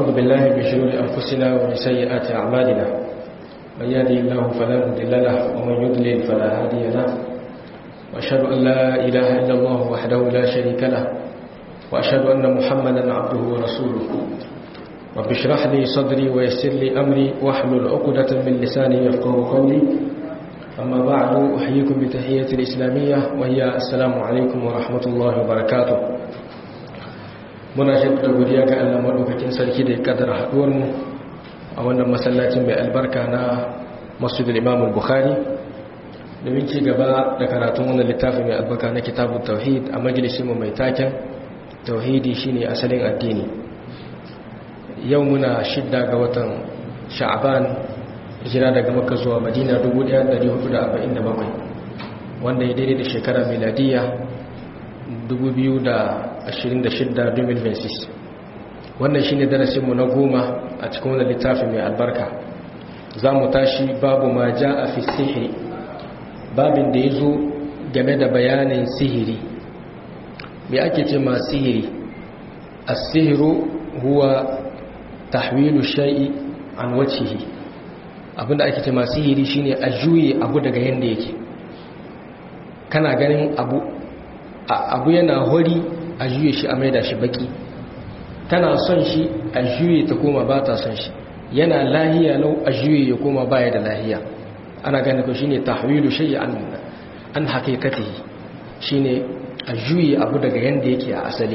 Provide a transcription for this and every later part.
ونعوذ بالله من شرور أنفسنا ومن سيئات أعمالنا من يهدي الله فلا مضل له ومن يضلل فلا هادي له وأشهد أن لا إله إلا الله وحده لا شريك له وأشهد أن محمدا عبده ورسوله رب اشرح لي صدري ويسر لي أمري واحلل عقدة من لساني يفقه قولي أما بعد أحييكم بتحية الإسلامية وهي السلام عليكم ورحمة الله وبركاته muna shaida godiya ga Allah madaukakin sarki da ya kaddara haduwar mu a wannan masallacin mai albarka na Masjidul Imam Bukhari domin ci gaba da karatun wannan littafi mai albarka na Kitabut Tauhid a majalisin mu mai taken Tauhidi shine asalin addini yau muna shidda ga watan Sha'ban hijira daga Makka zuwa Madina 1447 wanda ya daidai da shekarar miladiya 2026 wannan shine darasinmu na goma a cikin wannan littafi mai albarka za mu tashi babu ma ja a fi sihiri babin da ya zo game da bayanin sihiri me ake ce ma sihiri a sihiru huwa tahwilu shai'i an wacihi abinda ake ce ma sihiri shine a juye abu daga yadda yake kana ganin abu abu yana hori a juye shi a maida shi baki tana son shi a juye ta koma ba ta son shi yana lahiya lau a juye ya koma baya da lahiya ana gani ko shine tahwilu shay'i an an haqiqatihi shine a juye abu daga yanda yake a asali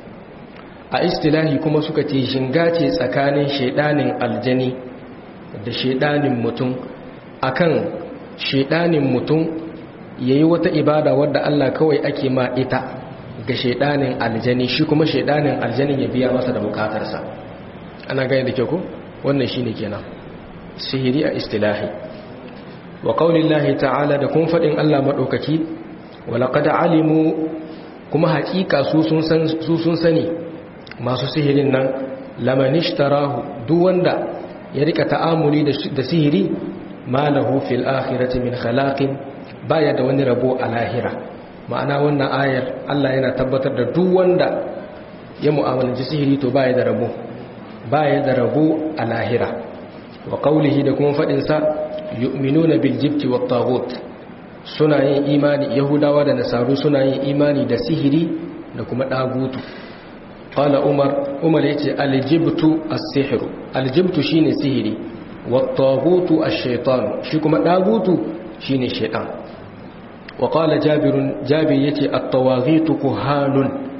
a istilahi kuma suka ce shinga ce tsakanin shedanin aljani da shedanin mutum akan shedanin mutum ya yi wata ibada wadda Allah kawai ake ma ita ga shaidanin aljani shi kuma shaidanin aljanin ya biya masa da bukatarsa ana gani da kyau ko wannan shine kenan sihiri a istilahi wa qaulillahi ta'ala da kun fadin Allah madaukaki wa laqad alimu kuma hakika su sun san su sun sani masu sihirin nan lamanishtarahu duk wanda ya rika ta'amuli da sihiri malahu fil akhirati min khalaqin baya da wani rabo a lahira ma'ana wannan ayar Allah yana tabbatar da duk wanda ya mu'amalanci sihiri to baya da rabo baya da rabo a lahira wa qawlihi da kuma fadin sa yu'minuna bil jibti wat taghut suna yin imani yahudawa da nasaru suna yin imani da sihiri da kuma dagutu qala umar umar yace al jibtu as-sihru al jibtu shine sihiri wat taghutu ash-shaytan shi kuma dagutu shine shaytan وقال جابر جابر يتي الطواغيت كهان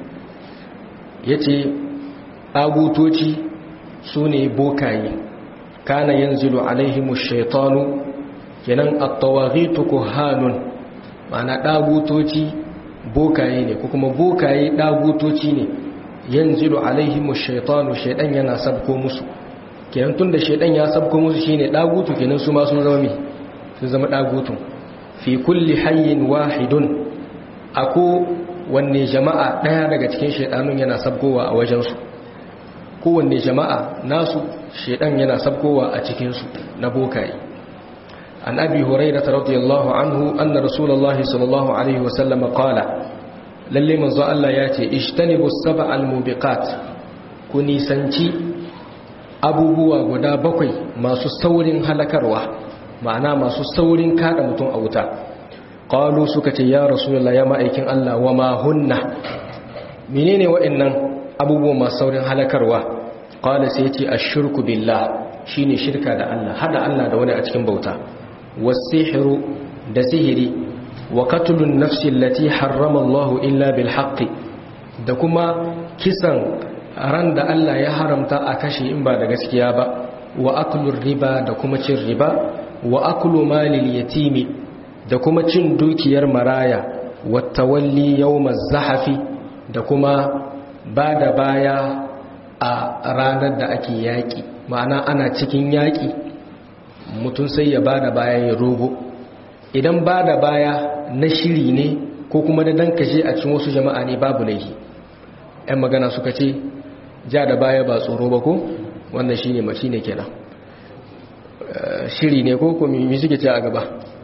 يتي أبوتوتي سوني بوكاي كان ينزل عليهم الشيطان kenan at-tawaghitu kuhanun ma'ana dagutoci bokaye ne ko kuma bokaye dagutoci ne yanzilu alaihim ash-shaytanu shaydan yana sabko musu kenan tunda shaydan ya sabko musu shine dagutu kenan su ma sun zama me sun zama dagutun fi kulli hayyin wahidun ako wanne jama'a daya daga cikin shedanun yana sabkowa a wajensu kowanne jama'a nasu shedan yana sabkowa a cikinsu na bokaye an abi hurairah radiyallahu anhu anna rasulullahi sallallahu alaihi wasallam qala lalle manzo Allah ya ce ishtanibu sab'al mubiqat ku nisanci abubuwa guda bakwai masu saurin halakarwa ma'ana masu saurin kada mutum a wuta qalu suka ce ya rasulullah ya ma'aikin Allah wa ma hunna menene wa'annan abubuwan masu saurin halakarwa qala sai yace ashirku billah shine shirka da Allah hada Allah da wani a cikin bauta was-sihru da sihiri wa qatlun nafsi allati harrama Allah illa bil haqqi da kuma kisan ran da Allah ya haramta a kashe in ba da gaskiya ba wa aklur riba da kuma cin riba wa aklu malil yatimi da kuma cin dukiyar maraya wa tawalli yawmaz zahafi da kuma bada baya a ranar da ake yaki ma'ana ana cikin yaki mutum sai ya bada baya ya rogo idan bada baya na shiri ne ko kuma da dan kashe a cikin wasu jama'a ne babu laifi ɗan magana suka ce ja da baya ba tsoro ba ko wannan shine mace ne kenan shiri ne ko ko mi suke ce a gaba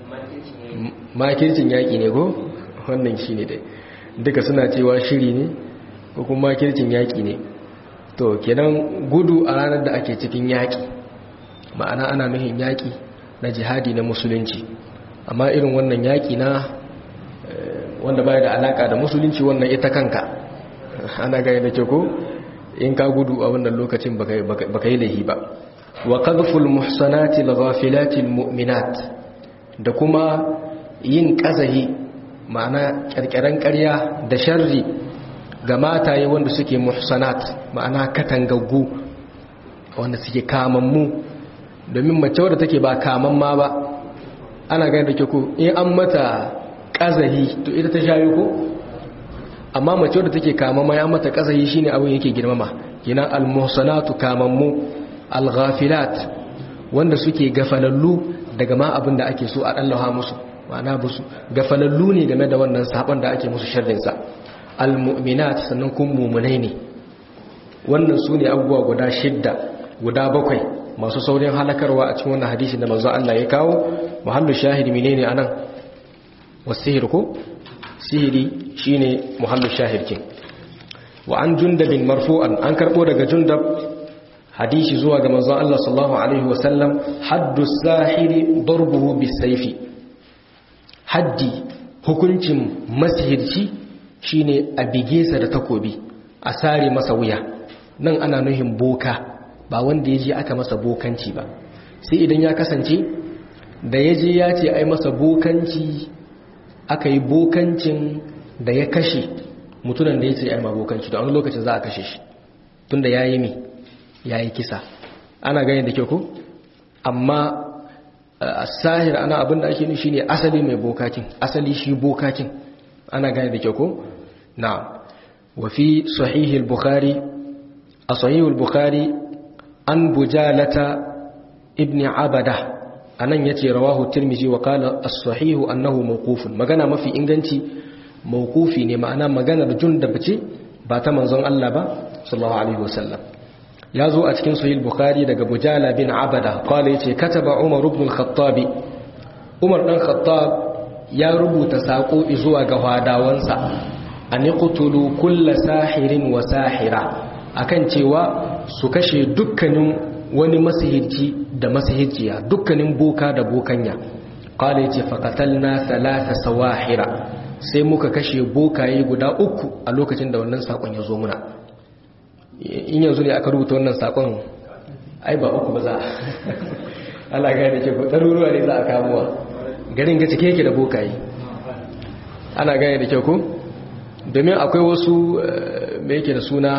makircin yaƙi ne ko wannan shi ne dai duka suna cewa shiri ne ko kuma makircin yaƙi ne to kenan gudu a ranar da ake cikin yaƙi ma'ana ana nuhin yaƙi na jihadi na musulunci amma irin wannan yaƙi na wanda baya da alaka da musulunci wannan ita kanka ana gaya da ke ko in ka gudu a wannan lokacin baka yi laihi ba wa qadful muhsanati al-ghafilati muminat da kuma yin kazahi ma'ana kirkiran ƙarya da sharri ga mataye wanda suke muhsanat ma'ana katangaggu wanda suke kamammu domin mace wadda take ba kamamma ba ana gaya da ke ko in an mata kazahi to ita ta shayo ko amma mace wadda take kamamma ya mata kazahi shine abin yake girmama kina al-muhsanatu kamammu al-ghafilat wanda suke gafalallu daga ma abin da ake so a dallaha musu ma'ana busu gafalallu ne game da wannan sabon da ake musu sharrin sa al-mu'minat sannan kun mu'minai ne wannan sune abubuwa guda shidda guda bakwai masu saurin halakarwa a cikin wannan hadisi da manzo Allah ya kawo muhallu shahidi menene anan wasihir ko sihiri shine muhallu shahidkin wa an jundabin marfu'an an karbo daga jundab hadisi zuwa ga manzon Allah sallallahu alaihi wasallam haddu sahiri darbuhu bisayfi haddi hukuncin masihirci shine a bige sa da takobi a sare masa wuya nan ana nuhin boka ba wanda yaje aka masa bokanci ba sai idan ya kasance da yaje ya ce ai masa bokanci aka yi bokancin da ya kashe mutunan da ya ce ai ma bokanci da wani lokacin za a kashe shi tunda ya yi mi ya yi kisa ana gani da kyau ko amma a sahir ana abin da ake nushi ne asali mai bokakin asali shi bokakin ana gani da kyau ko na wafi sahihul bukhari a sahihul bukhari an bujalata ibn abada anan yace rawahu tirmizi wa qala as-sahihu annahu mawqufun magana mafi inganci mawqufi ne ma'ana maganar jundab ce ba ta manzon Allah ba sallallahu alaihi wasallam ya zo a cikin sahih bukhari daga bujala bin abada qala yace kataba umar ibn al-khattab umar dan khattab ya rubuta sako zuwa ga hadawansa an qutulu kull sahirin wa sahira akan cewa su kashe dukkanin wani masihirci da masihirciya dukkanin boka da bokanya qala yace faqatalna thalatha sawahira sai muka kashe bokaye guda uku a lokacin da wannan sakon ya zo muna in yanzu ne aka rubuta wannan sakon ai ba uku ba za Allah ga da ke ko ɗaruruwa ne za a kamuwa garin ga cike yake da bokaye ana gane da kyau ko domin akwai wasu me yake da suna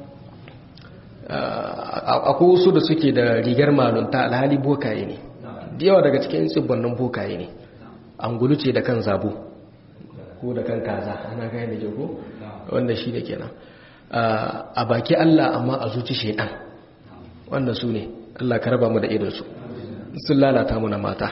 akwai wasu da suke da rigar malunta alhali bokaye ne da yawa daga cikin tsibbannin bokaye ne an ce da kan zabo ko da kan kaza ana gane da kyau ko wanda shi da kenan a baki Allah amma a zuci shaidan wanda su ne Allah ka raba mu da irinsu sun lalata mu na mata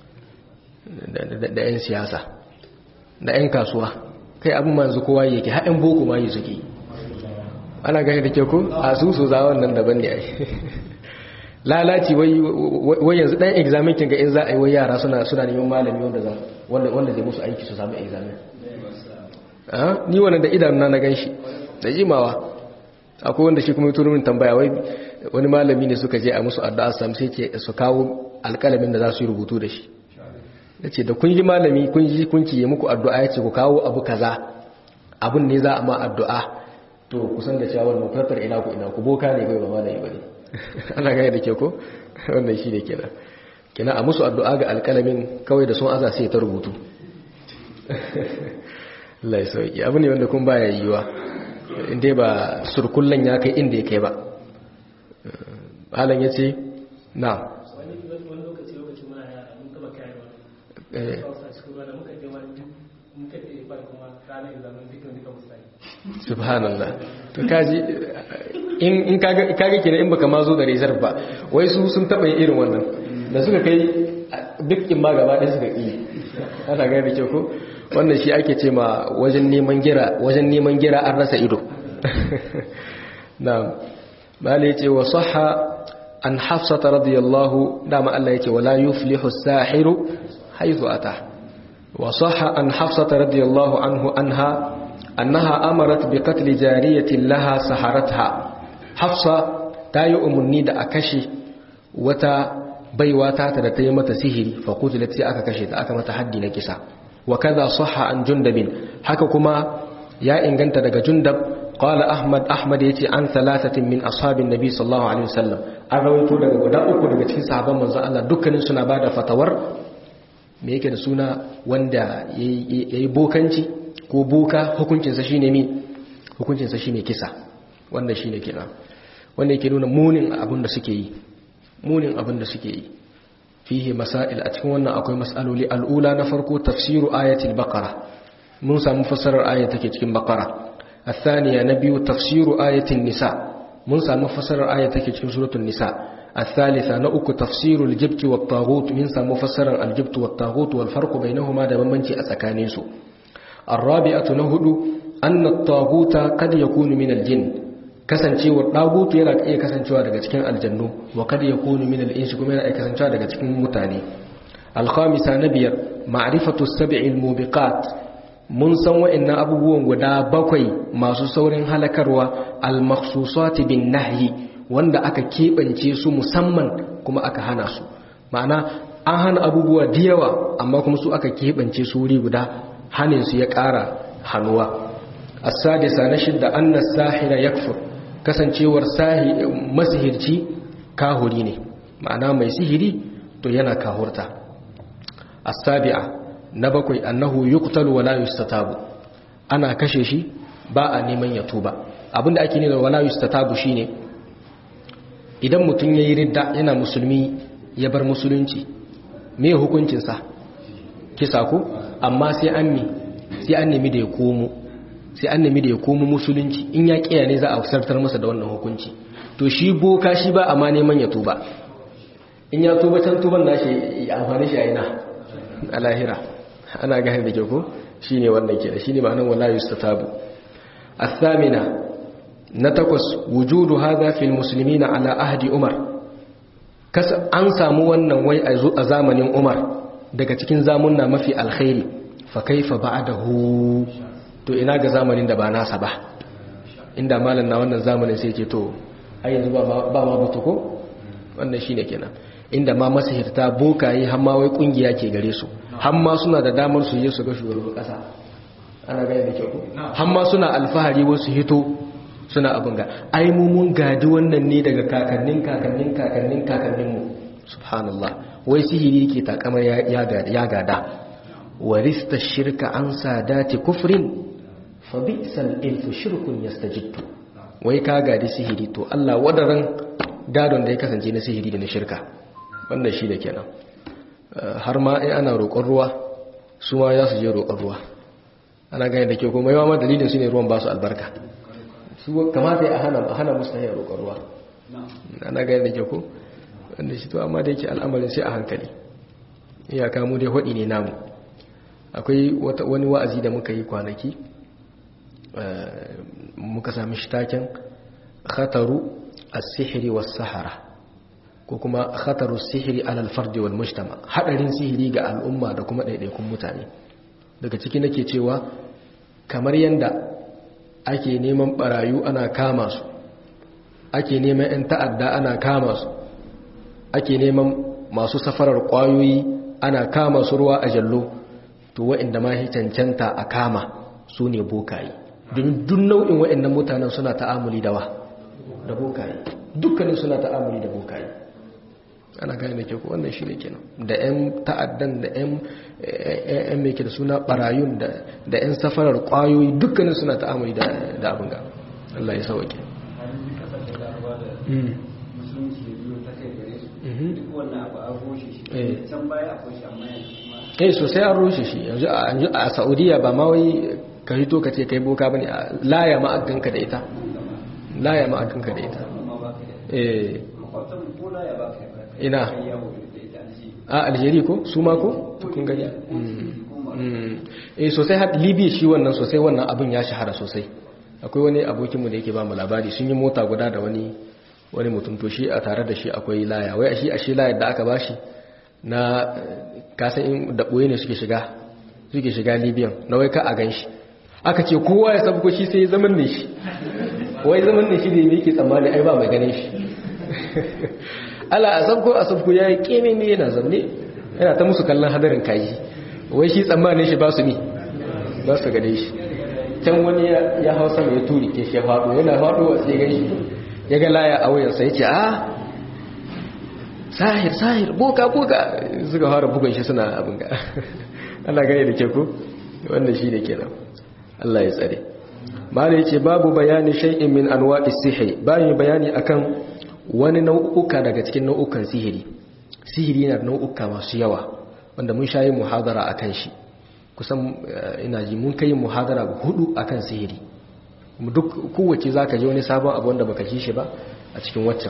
da 'yan siyasa da 'yan kasuwa kai abin manzu kowa yake haɗin boko ma yi suke ana gani da ke ku a su su za wannan daban ne ai lalaci wai yanzu ɗan examen kin ga in za a yi wai yara suna neman malami wanda zai musu aiki su samu examen ni wannan da idanuna na gan shi da jimawa akwai wanda shi kuma turu min tambaya wai wani malami ne suka je a musu addu'a sam sai ce su kawo alƙalamin da za su yi rubutu da shi yace da kun yi malami kun ji kun ki muku addu'a yace ku kawo abu kaza abun ne za a ma addu'a to kusan da cewa wannan farfar ina ku ina ku boka ne bai ba malami bane ana ga da ke ko wannan shi ne kenan kenan a musu addu'a ga alƙalamin kawai da sun aza sai ta rubutu Allah ya sauki abu ne wanda kun baya yiwa inda ba surkullan ya kai inda ya kai ba halan ya ce na subhanallah to kaji in kaga kenan in baka ma zo da reserve ba wai su sun taba yin irin wannan da suka kai dukkin ma gaba ɗaya suka ƙi ana gani da kyau ko wannan shi ake ce ma wajen neman gira wajen neman gira an rasa ido na'am bale yace wa sahha an hafsata radiyallahu dama Allah yace wala yuflihu as-sahiru haythu ata wa sahha an hafsata radiyallahu anhu anha annaha amarat bi qatl jariyatin laha saharatha hafsa ta yi umarni da a kashe wata baiwa ta ta da ta yi mata sihiri fa qutilat sai aka kashe ta aka mata haddi na kisa wa kaza sahha an jundabin haka kuma ya inganta daga jundab qala ahmad ahmad yace an thalathatin min ashabin nabi sallallahu alaihi wasallam an rawaito daga guda uku daga cikin sahabban manzon Allah dukkanin suna bada fatawar me yake da suna wanda yayi bokanci ko boka hukuncin sa shine mi hukuncin sa shine kisa wanda shine kenan wanda yake nuna munin abin da suke yi munin abin da suke yi fihi masail a cikin wannan akwai mas'aloli al'ula na farko tafsiru ayatul baqara mun samu fassarar aya take cikin baqara الثانية نبي تفسير آية النساء من سامو فسر آية تكي cikin سورة النساء الثالثة نأك تفسير الجبت والطاغوت من سامو فسر الجبت والطاغوت والفرق بينهما دا بمنجي أسكانيسو الرابعة نهد أن الطاغوت قد يكون من الجن kasancewar dagutu yana iya kasancewa daga cikin aljannu wa kad yakunu min al-insi kuma yana iya kasancewa daga cikin mutane al-khamisa na biyar ma'rifatu as-sab'i al-mubiqat mun san wa'annan abubuwan guda bakwai masu saurin halakarwa al-makhsusati bin nahyi wanda aka keɓance su musamman kuma aka hana su ma'ana an hana abubuwa da yawa amma kuma su aka keɓance su wuri guda hanin su ya ƙara hannuwa as-sadisa na shidda anna sahira yakfur kasancewar sahi masihirci kahuri ne ma'ana mai sihiri to yana kahurta as-sabi'a na bakwai annahu yuqtalu wala yustatabu ana kashe shi ba a neman ya tuba abinda ake nuna wala yustatabu shine idan mutum yayi ridda yana musulmi ya bar musulunci me hukuncin sa kisa ko amma sai an mi sai an nemi da ya komo sai an nemi da ya komo musulunci in ya kiya ne za a sartar masa da wannan hukunci to shi boka shi ba amma neman ya tuba in ya tuba can tuban nashi amfani shi a ina a lahira ana gane da ke ko shi ne wannan ke da shi ne ma'anin wala yustatabu athamina na takwas wujudu hadha fil muslimina ala ahdi umar kas an samu wannan wai a zamanin umar daga cikin zamunna mafi alkhairi fa kaifa ba'dahu to ina ga zamanin da ba nasa ba inda malam na wannan zamanin sai ce to ai yanzu ba ba ma butu ko wannan shine kenan inda ma masahirta bokaye har ma wai kungiya ke gare su har ma suna da damar su je su ga shugaban kasa ana gane da kyau har ma suna alfahari wasu hito suna abin ga ai mu mun gadi wannan ne daga kakannin kakannin kakannin kakannin mu subhanallah wai sihiri yake takamar ya gada warista shirka an sadati kufrin fa bi'sal ilfu shirkun yastajiddu wai ka gadi sihiri to Allah wadaran gadon da ya kasance na sihiri da na shirka wannan shi da kenan har ma in ana roƙon ruwa su ma za su je roƙon ruwa ana gane da ke kuma yawa ma dalilin su ne ruwan ba su albarka su kamata ya hana hana musu hanyar roƙon ruwa ana gane da ke ko wanda shi to amma da yake al'amarin sai a hankali iyaka mu dai hudi ne namu akwai wani wa'azi da muka yi kwanaki muka sami shi taken khataru as-sihri was-sahara ko kuma khataru sihiri alal fardi wal mujtama hadarin sihiri ga al'umma da kuma ɗaiɗaikun mutane daga ciki nake cewa kamar yanda ake neman barayu ana kama su ake neman 'yan ta'adda ana kama su ake neman masu safarar ƙwayoyi ana kama su ruwa a jallo to wa'inda ma cancanta a kama su ne bokaye don duk nau'in wa'innan mutanen suna ta'amuli da wa da bokaye dukkanin suna ta'amuli da bokaye ana gane da ke ku wannan shi ne kenan da 'yan ta'addan da 'yan mai ke da suna barayun da 'yan safarar kwayoyi dukkanin suna ta'amuri da abin ga Allah ya sauke eh sosai an rushe shi yanzu a saudiya ba ma wai ka hito ka ce kai boka bane laya ma'aganka da ita laya ma'aganka da ita eh ina a algeria ko su ma ko kun gani eh sosai har libya shi wannan sosai wannan abin ya shahara sosai akwai wani abokinmu da yake ba mu labari sun yi mota guda da wani wani mutum to shi a tare da shi akwai laya wai shi a shi layar da aka bashi na kasan in da boye ne suke shiga suke shiga libyan na wai ka a gan shi aka ce kowa ya sabko shi sai ya zaman ne shi wai zaman da shi ne yake tsammani ai ba mai ganin shi ala a sabko a sabko ya yi keme ne yana zamne yana ta musu kallon hadarin kaji wai shi tsammanin shi ba su ne ba su gane shi can wani ya hau sama ya turi ke shi faɗo yana faɗo a tsirin shi ya ga laya a wuyansa ya ce a sahir sahir boka boka suka fara bugun shi suna abin ga Allah gane da ke ku wannan shi ne kenan Allah ya tsare mala yace babu bayani shay'in min anwa'is sihri bayan bayani akan wani nau'uka daga cikin nau'ukan sihiri sihiri yana da nau'uka masu yawa wanda mun shayi muhadara akan shi kusan ina ji mun kai muhadara hudu akan sihiri duk kowace zaka ji wani sabon abu wanda baka ji shi ba a cikin waccan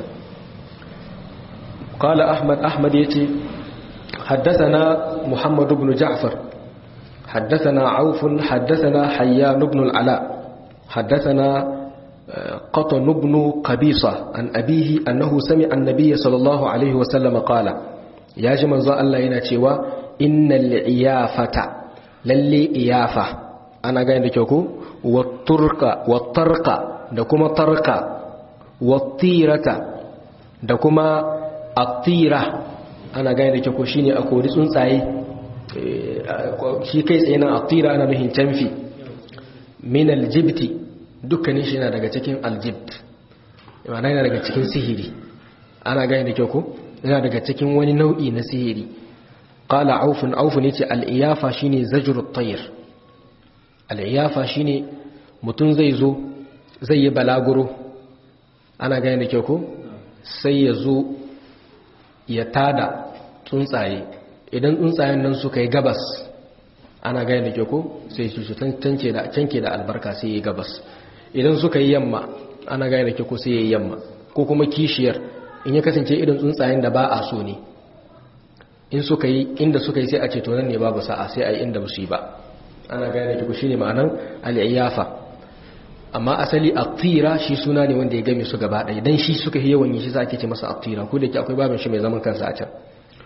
قال أحمد أحمد يتي حدثنا محمد بن جعفر حدثنا عوف حدثنا حيان بن العلاء حدثنا قطن بن قبيصة عن أبيه أنه سمع النبي صلى الله عليه وسلم قال يا جماعة الله يناتيوا إن العيافة للي إيافة أنا قاين لكيوكو والطرق والطرق دكما طرق والطيرة دكما الطيرة أنا قاين لكيوكو شيني أكو رسون سعي shi kai tsaye na attira ana nuhin canfi min aljibti dukkanin shi yana daga cikin aljibt yana yana daga cikin sihiri ana gani da kyau ko yana daga cikin wani nau'i na sihiri qala aufun aufun yace al-iyafa shine zajrut tayr al-iyafa shine mutun zai zo zai yi balaguro ana gani da kyau ko sai ya zo ya tada tsuntsaye idan tsuntsayen nan suka yi gabas ana gaya da ke ko sai su canke da albarka sai yi gabas idan suka yi yamma ana gaya da ke ko sai yi yamma ko kuma kishiyar in ya kasance irin tsuntsayen da ba a so ne in suka yi inda suka yi sai a ce to nan ne babu sa'a sai a yi inda ba su yi ba ana gaya da ke ko shi ne ma'anan al'iyafa amma asali attira shi suna ne wanda ya game su gaba ɗaya dan shi suka yi yawan yi shi za ake ce masa attira ko da ke akwai babin shi mai zaman kansa a can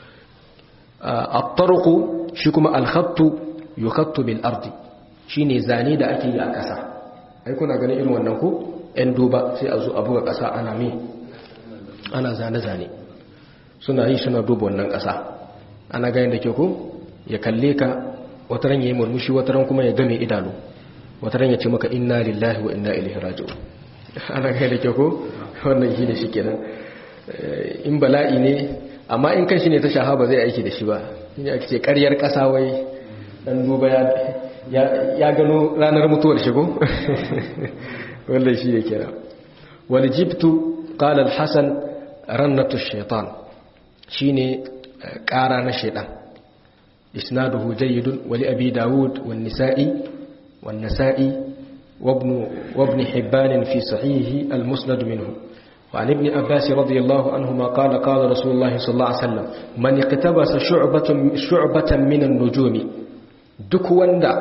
at-tarqu shi kuma al-khattu yukhattu bil ardi shine zane da ake yi a ƙasa ai kuna ganin irin wannan ko ɗan duba sai a zo a buga ƙasa ana me ana zane zane suna yi suna duba wannan ƙasa ana ganin da ke ko ya kalle ka wata ran yayi murmushi wata ran kuma ya game idanu wata ran ya ce maka inna lillahi wa inna ilaihi raji'un ana ganin da ke ko wannan shi ne shikenan in bala'i ne amma in kan shi ne ta shahaba zai aiki da shi ba shi ake ce karyar ƙasa wai dan duba ya gano ranar mutuwar shigo wanda shi ne kira wal jibtu qala al-hasan rannatu shaitan shine ƙara na shaitan isnaduhu jayyidun wa li abi daud wan nisa'i wan nasa'i وابن وابن حبان في صحيحه المسند منه وعن ابن عباس رضي الله عنهما قال قال رسول الله صلى الله عليه وسلم من اقتبس شعبة, شعبة من النجوم duk wanda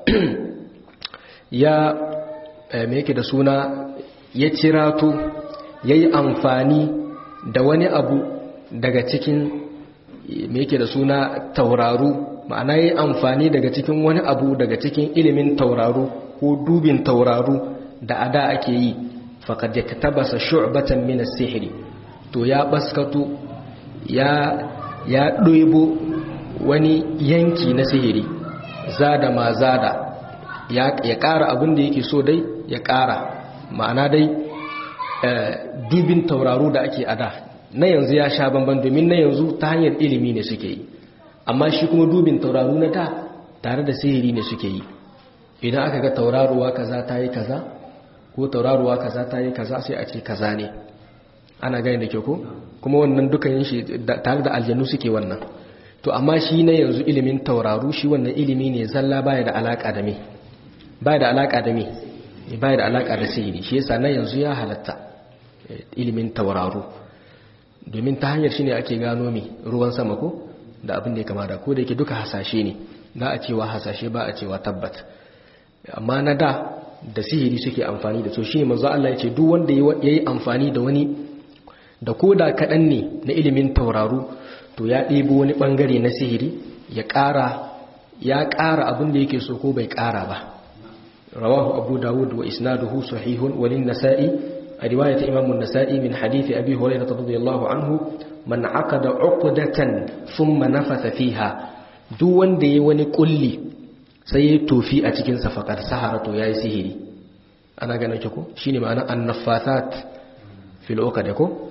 ya me yake da suna ya cirato ya yi amfani da wani abu daga cikin me yake da suna tauraru ma'ana ya yi amfani daga cikin wani abu daga cikin ilimin tauraru ko dubin tauraru da ada ake yi faƙad ya tabasa shu'batan min as-sihri to ya baskato ya ya ɗoibo wani yanki na sihiri zada ma zada ya ƙara abin da yake so dai ya ƙara ma'ana dai dubin tauraru da ake ada na yanzu ya sha bamban domin na yanzu ta hanyar ilimi ne suke yi amma shi kuma dubin tauraru na da tare da sihiri ne suke yi idan aka ga tauraruwa kaza ta yi kaza ko tauraruwa kaza ta yi kaza sai a ce kaza ne ana gani da kyau ko kuma wannan dukan shi tare da aljanu suke wannan to amma shi na yanzu ilimin tauraru shi wannan ilimi ne zalla baya da alaka da me baya da alaka da me baya da alaka da sihiri shi yasa na yanzu ya halatta ilimin tauraru domin ta hanyar shi ne ake gano me ruwan sama ko da abin da ya kama da ko da yake duka hasashe ne za a cewa hasashe ba a cewa tabbat amma na da da sihiri suke amfani da so shi ne manzo Allah ya ce duk wanda ya yi amfani da wani da koda kaɗan ne na ilimin tauraru to ya ɗebo wani ɓangare na sihiri ya ƙara ya ƙara abin da yake so ko bai ƙara ba rawahu abu dawud wa isnaduhu sahihun walin nasa'i a riwayat imam an-nasa'i min hadith abi hurairah radiyallahu anhu man aqada uqdatan thumma nafatha fiha duk wanda yayi wani kulli sai ya tofi a cikin sa faqad sahara to yayi sihiri ana ganin ki ko shine ma'anar an-nafathat fil uqad ko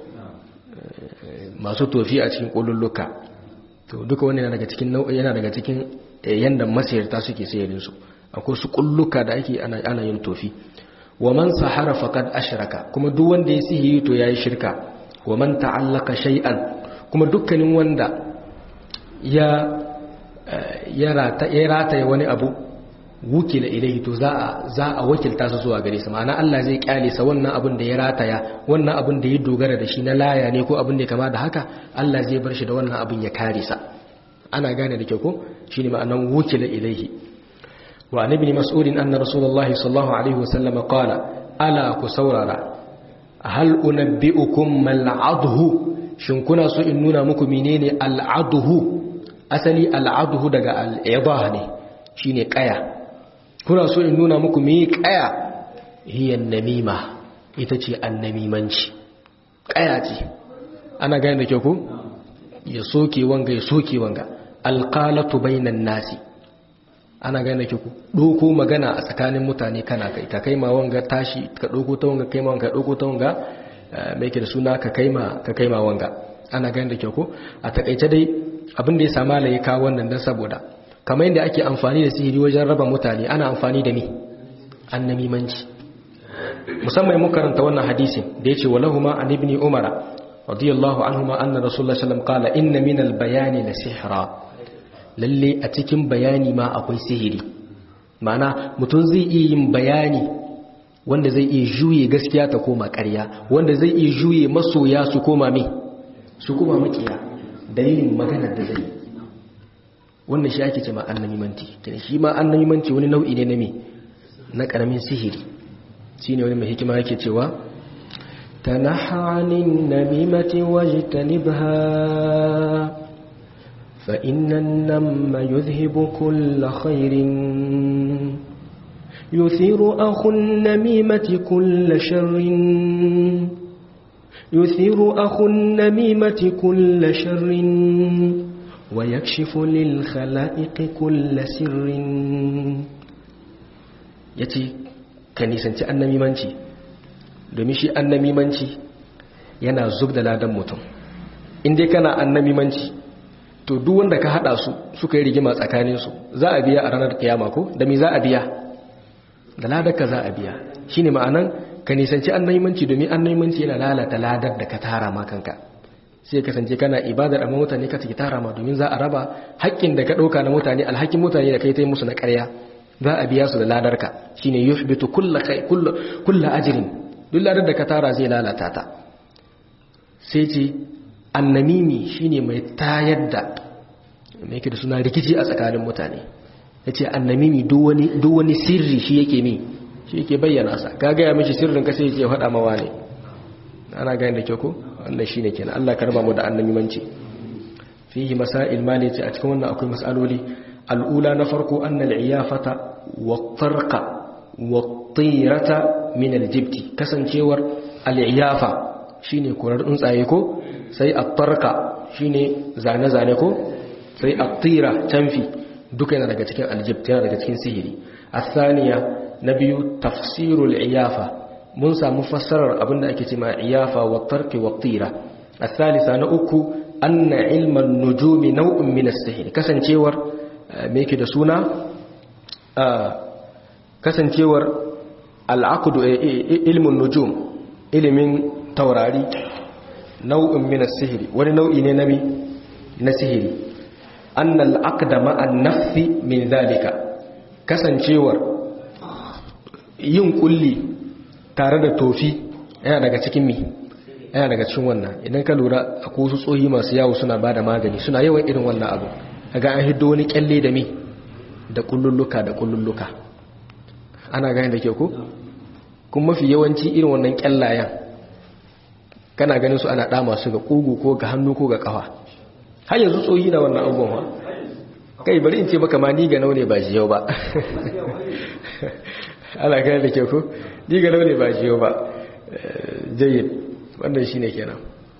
masu tofi a cikin kullulluka to duka wannan yana daga cikin nau'i yana daga cikin yanda masayarta suke sayarin su akwai su kulluka da ake ana ana yin tofi wa man sahara faqad ashraka kuma duk wanda ya sihiri to yayi shirka wa man ta'allaka shay'an kuma dukkanin wanda ya ya rata ya rata wani abu wukila ilaihi to za a za a wakilta su zuwa gare sa ma'ana Allah zai kyale sa wannan abin da ya rataya wannan abin da ya dogara da shi na laya ne ko abin da ya kama da haka Allah zai bar shi da wannan abin ya kare sa ana gane da kyau ko shine ma'anan wukila ilaihi wa an ibn mas'ud anna rasulullahi sallallahu alaihi wasallam qala ala ku saurara hal unabbiukum mal adhu shin kuna so in nuna muku menene al adhu asali al adhu daga al idah ne shine kaya kuna so in nuna muku me kaya hiyan namima ita ce annamimanci kaya ce ana gane da kyau ko ya soke wanga ya soke wanga alqalatu bainan nasi ana gane da kyau ko doko magana a tsakanin mutane kana kai ka kaima wanga tashi ka doko ta wanga kaima wanga doko ta wanga mai ke da suna ka kaima ka kaima wanga ana gane da kyau ko a takaice dai abin da ya sama la ya kawo wannan dan saboda kamar yadda ake amfani da sihiri wajen raba mutane ana amfani da mi annamimanci musamman mun karanta wannan hadisin da yace walahuma an ibni umara radiyallahu anhuma anna rasulullah sallallahu alaihi wasallam qala inna min albayani la sihra lalle a cikin bayani ma akwai sihiri ma'ana mutum zai iya yin bayani wanda zai iya juye gaskiya ta koma ƙarya wanda zai iya juye masoya su koma me su koma makiya dalilin maganar da zai yi wannan shi ake ce ma annamimanci kenan shi ma annamimanci wani nau'i ne na me na karamin sihiri shine wani mai hikima yake cewa tanaha anin namimati wajtanibha fa inna an-namma yudhhibu kull khairin yuthiru akhu an-namimati kull sharrin yuthiru akhu an-namimati kull sharrin ويكشف للخلائق كل سر yace ka nisanci annamimanci domin shi annamimanci yana zub da ladan mutum inda kana annamimanci to duk wanda ka hada su suka yi rigima tsakaninsu za a biya a ranar kiyama ko da me za a biya da ladar ka za a biya shine ma'anan ka nisanci annamimanci domin annamimanci yana lalata ladar da ka tara ma kanka sai kasance kana ibadar amma mutane ka take tara ma domin za a raba haƙƙin da ka ɗauka na mutane alhakin mutane da kai ta yi musu na ƙarya za a biya su da ladarka shine yuhbitu kulla kai kulla ajrin duk ladar da ka tara zai lalata ta sai ce annamimi shine mai tayar da mai yake da suna rikici a tsakanin mutane yace annamimi duk wani duk wani sirri shi yake mi shi yake bayyana sa ka ga ya mishi sirrin ka sai ya ce faɗa mawa ne ana gani da kyau ko wannan shine kenan Allah ka raba mu da annabimanci fihi masail mali ce a cikin wannan akwai masaloli al'ula na farko annal iyafata wa tarqa wa tirata min aljibti kasancewar al'iyafa shine kurar tsuntsaye ko sai at-tarqa shine zane zane ko sai at-tira canfi duka yana daga cikin aljibt yana daga cikin sihiri athaniya na biyu tafsirul iyafa mun samu fassarar abinda ake cewa iyafa wa tarki wa tira asalisa na uku anna ilman nujumi nau'in min as-sihr kasancewar me yake da suna kasancewar al-aqd ilmun nujum ilimin taurari nau'in min as-sihr wani nau'i ne nabi na sihiri anna al-aqda ma'a an-nafsi min zalika kasancewar yin kulli tare da tofi yana daga cikin mi yana daga cikin wannan idan ka lura akwai wasu tsohi masu yawo suna ba da magani suna yawan irin wannan abu kaga an hiddo wani kyalle da mi da kullulluka da kullulluka ana gani da ke ko kuma mafi yawanci irin wannan kyallayen kana ganin su ana dama su ga kugu ko ga hannu ko ga kafa har yanzu tsohi na wannan abubuwan kai bari in ce baka ma ni ga naune ba shi yau ba ala kai da ke ku diga launi ba jiyo ba jayyid wannan shine kenan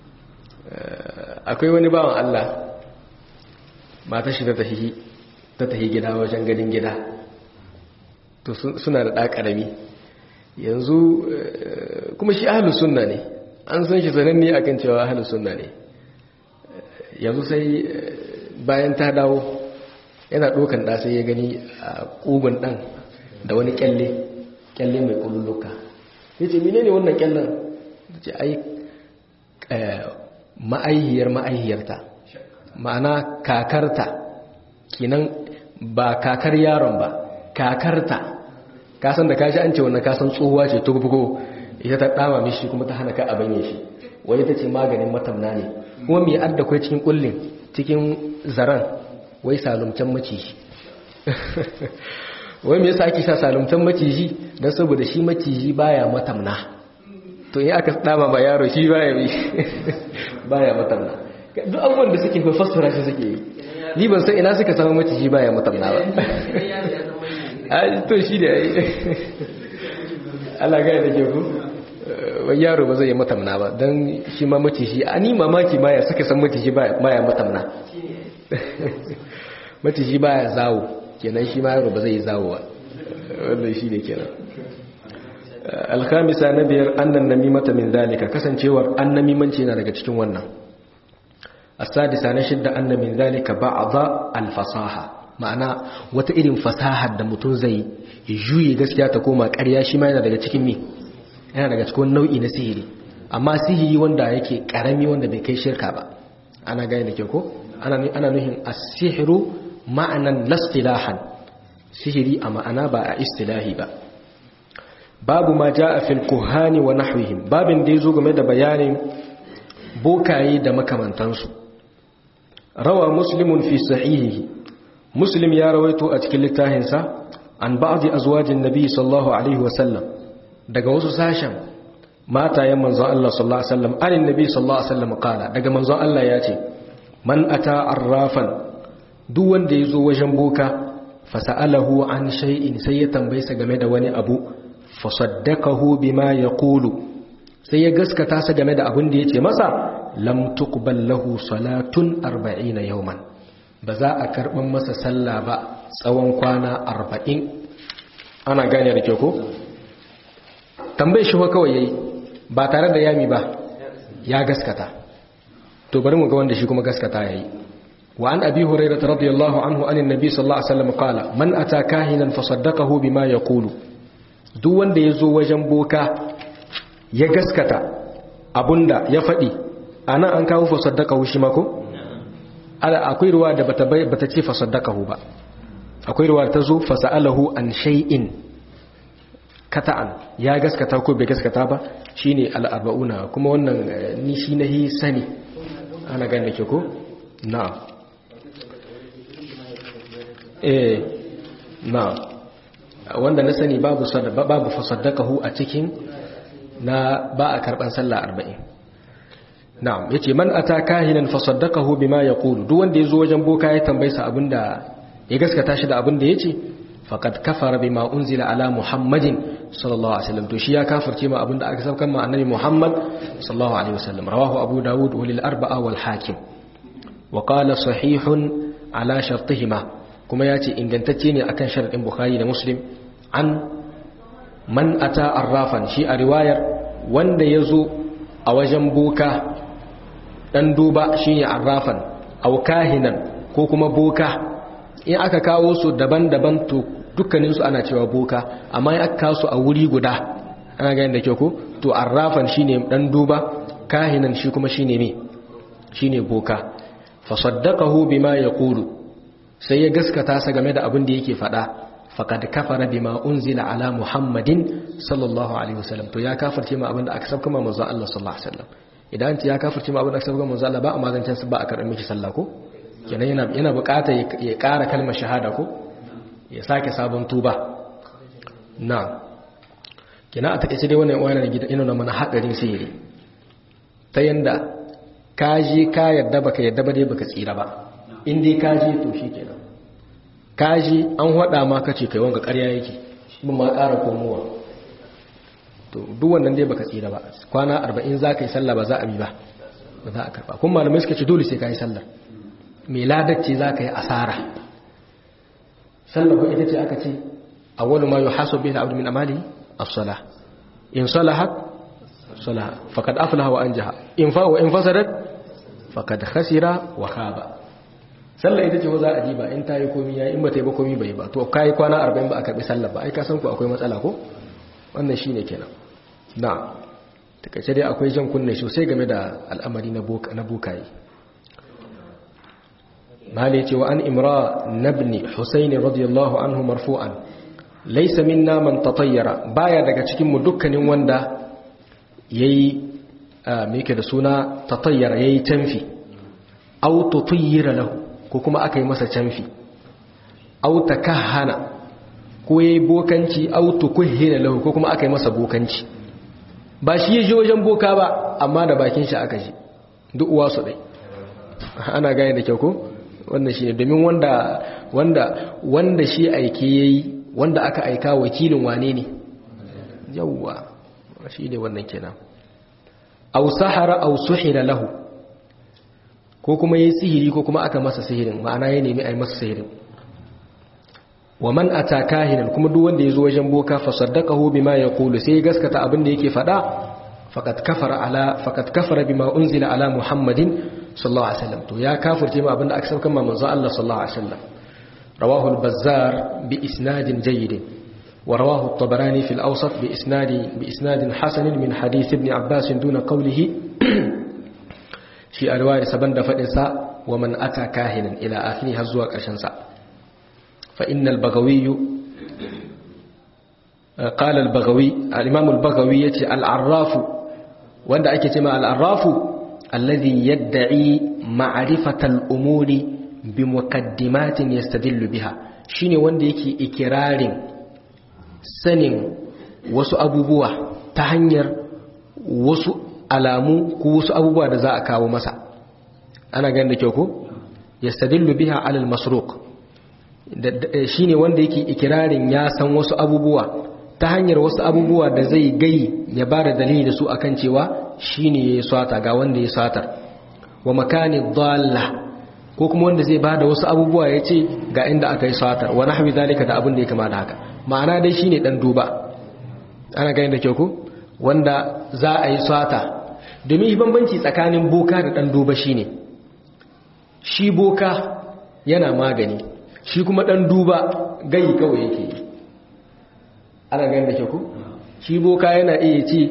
akwai wani bawan Allah mata shi ta tahi ta tahi gida wajen gadin gida to suna da ɗa ƙarami yanzu kuma shi ahalus sunna ne an san shi sananne akan cewa ahalus sunna ne yanzu sai bayan ta dawo yana ɗokan ɗa sai ya gani a ƙugun ɗan da wani kyalle kyalle mai ƙululuka ya ce mine ne wannan kyallen da ce ai ma'aihiyar ma'aihiyarta ma'ana kakarta kinan ba kakar yaron ba kakarta kasan da kashi an ce wannan kasan tsohuwa ce tugbugo ita ta dama mishi kuma ta hana ka a banye shi wai ta ce maganin matamna ne kuma mai adda kwai cikin kullin cikin zaran wai salumcan maciji wai me yasa ake sa salumtan maciji don saboda shi maciji baya matamna to in aka dama ma yaro shi baya bi baya matamna duk abubuwan da suke kai fassara shi suke yi ni ban san ina suka samu maciji baya matamna ba to shi da yayi Allah ga da ke ku wai yaro ba zai yi matamna ba don shi ma maciji a ni mamaki ma ya suka san maciji baya matamna maciji baya zawo kenan shi ma yaro ba zai yi zawo ba wannan shi ne kenan alkhamisa na biyar annan namimata min zalika kasancewar annamimanci na daga cikin wannan asadisa na shidda anna min zalika ba'dha alfasaha ma'ana wata irin fasahar da mutum zai ya juye gaskiya ta koma ƙarya shi ma yana daga cikin mi yana daga cikin nau'i na sihiri amma sihiri wanda yake karami wanda bai kai shirka ba ana gane da ke ko ana ana nuhin as-sihru ma'anan lastilahan sihiri a ma'ana ba a istilahi ba babu ma ja'a fil kuhani wa nahwihim babin da yazo game da bayanin bokaye da makamantansu rawa muslimun fi sahihihi muslim ya rawaito a cikin littafinsa an ba'dhi azwajin nabi sallallahu alaihi wasallam daga wasu sashen matayen manzon Allah sallallahu alaihi wasallam anin nabi sallallahu alaihi wasallam kala daga manzon Allah ya ce man ata arrafan duk wanda yazo wajen boka fasa'alahu an shay'in sai ya tambaye sa game da wani abu fasaddaqahu bima yaqulu sai ya gaskata sa game da abin da yace masa lam tuqbal lahu salatun 40 yawman ba za a karban masa sallah ba tsawon kwana 40 ana gane da kyau ko tambaye shi kawai yayi ba tare da yami ba ya gaskata to bari mu ga wanda shi kuma gaskata yayi wa an abi hurairah radiyallahu anhu anin nabi sallallahu alaihi wasallam qala man ata kahinan fasaddaqahu bima yaqulu duk wanda yazo wajen boka ya gaskata abunda ya fadi ana an kawo fasaddaqahu shi mako ala akwai ruwa da bata bata ce fasaddaqahu ba akwai ruwa ta zo fasalahu an shay'in kata'an ya gaskata ko bai gaskata ba shine al-arba'una kuma wannan ni shi nahi sani ana ganin ke ko na'am eh na'am wanda na sani babu babu fasaddaqahu a cikin na ba a karban sallah 40 na'am yace man ata kahinan fasaddaqahu bima yaqulu duk wanda yazo wajen boka ya tambaye sa abinda ya gaskata shi da abinda yace faqad kafara bima unzila ala muhammadin sallallahu alaihi wasallam to shi ya kafirce ma abinda aka saukar ma annabi muhammad sallallahu alaihi wasallam rawahu abu daud walil arba'a wal hakim wa qala sahihun ala shartihima kuma yace ingantacce ne akan sharadin bukhari da muslim an man ata arrafan shi a riwayar wanda yazo a wajen boka dan duba shine arrafan aw kahinan ko kuma boka in aka kawo su daban-daban to dukkaninsu ana cewa boka amma in aka kawo su a wuri guda ana gani da kyau ko to arrafan shine dan duba kahinan shi kuma shine me shine boka fa saddaqahu bima yaqulu sai ya gaskata sa game da abin da yake faɗa faqad kafara bima unzila ala muhammadin sallallahu alaihi wasallam to ya kafirce ma abin da aka sabka manzo Allah sallallahu alaihi wasallam idan ya kafirce ma abin da aka sabka manzo Allah ba a magancan ba a karɓar miki sallah ko kenan yana yana buƙatar ya ƙara kalmar shahada ko ya sake sabon tuba na kenan a takeice dai wannan wani gidan ina na mana hadarin sihiri ta yanda kaji ka yadda baka yadda ba dai baka tsira ba in dai kaji to shikenan kaji an hada ma kace kai wanga ƙarya yake mun ma ƙara komowa to duk wannan dai baka tsira ba kwana 40 za ka yi sallah ba za a bi ba ba za a karba kuma malamai suka ce dole sai ka yi sallar mai ladacce za ka yi asara sallar ko ita ce aka ce awwalu ma yuhasabu bihi al-abdu min amali as-salah in salahat salaha faqad aflaha wa anjaha in fa wa in fasadat faqad khasira wa khaba sallar ita ce ko za a ji ba in ta yi komi ya in ba ta yi ba komi bai ba to kai kwana 40 ba a karbi sallar ba ai ka san ku akwai matsala ko wannan shine kenan na takaice dai akwai jan kunne sosai game da al'amari na bukaye mali ce wa an imra nabni husaini radiyallahu anhu marfu'an laysa minna man tatayyara baya daga cikin mu dukkanin wanda yayi me yake da suna tatayyara yayi tanfi aw tutayyira lahu ko kuma aka yi masa canfi aw takahana ko yayi bokanci aw tukuhina lahu ko kuma aka yi masa bokanci ba shi ya je wajen boka ba amma da bakin shi aka ji duk uwa su dai ana gane da kyau ko wannan shine domin wanda wanda wanda shi aike yayi wanda aka aika wakilin wane ne yawwa shi ne wannan kenan aw sahara aw suhira lahu ko kuma yayi sihiri ko kuma aka masa sihirin ma'ana ya nemi ai masa sihirin wa man ata kahinan kuma duk wanda yazo wajen boka fa saddaqahu bima yaqulu sai gaskata abin da yake fada faqad kafara ala faqad kafara bima unzila ala muhammadin sallallahu alaihi wasallam to ya kafirce ma abin da aka saukan manzo Allah sallallahu alaihi wasallam rawahu al-bazzar bi isnadin jayyid wa rawahu at-tabarani fi al-awsat bi isnadi bi isnadin hasan min hadith ibn abbas duna qawlihi shi alwari saban da fadin sa wa man ata kahinan ila akhiri har zuwa karshen sa فإن البغوي قال البغوي الإمام البغوي يتي العراف وأن أكتما العراف الذي يدعي معرفة الأمور بمقدمات يستدل بها shine wanda yake ikirarin sanin wasu abubuwa ta hanyar wasu alamu ko wasu abubuwa da za a kawo masa ana ganin da kyau ko yastadillu biha alal masruq shi ne wanda yake ikirarin ya san wasu abubuwa ta hanyar wasu abubuwa da zai gai ya ba da dalili da su akan cewa shi ne ya yi sata ga wanda ya satar wa makani dalla ko kuma wanda zai ba da wasu abubuwa ya ce ga inda aka yi satar wa nahwi zalika da abin da ya kama da haka ma'ana dai shi ne dan duba ana gani da kyau ko wanda za a yi sata domin bambanci tsakanin boka da dan duba shine shi boka yana magani shi kuma ɗan duba gai kawai yake yi ana gani da ke ku shi boka yana iya ce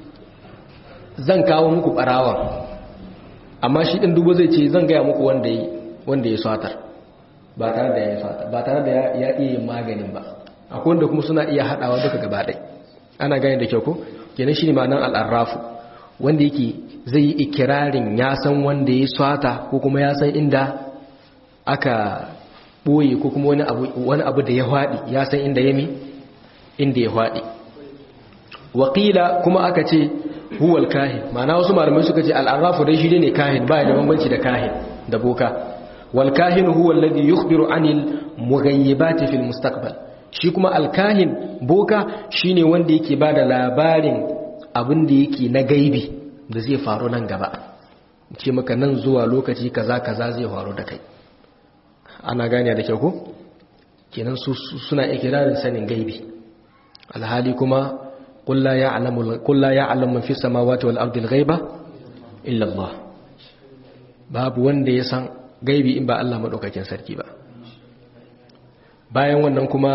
zan kawo muku ɓarawa amma shi ɗan duba zai ce zan gaya muku wanda ya satar ba tare da ya satar ba tare da ya iya yin maganin ba akwai wanda kuma suna iya haɗawa duka gaba ɗai ana gani da ke ku kenan shi ne ma'anar al'arrafu wanda yake zai yi ikirarin ya san wanda ya sata ko kuma ya san inda aka ɓoye ko kuma wani abu da ya haɗi ya san inda ya mi inda ya haɗi wakila kuma aka ce huwal kahin ma'ana wasu malamai suka ce al'arrafu dai shi ne kahin ba da bambanci da kahin da boka wal kahin huwa alladhi yukhbiru anil mughayyibati fil mustaqbal shi kuma al kahin boka shine wanda yake bada labarin abin da yake na gaibi da zai faru nan gaba ce maka nan zuwa lokaci kaza kaza zai faru da kai ana gane da kyau ko kenan su suna ikirarin sanin gaibi alhali kuma qul la ya'lamu qul la ya'lamu man fis samawati wal ardi al-ghaiba illa Allah babu wanda ya san gaibi in ba Allah madaukakin sarki ba bayan wannan kuma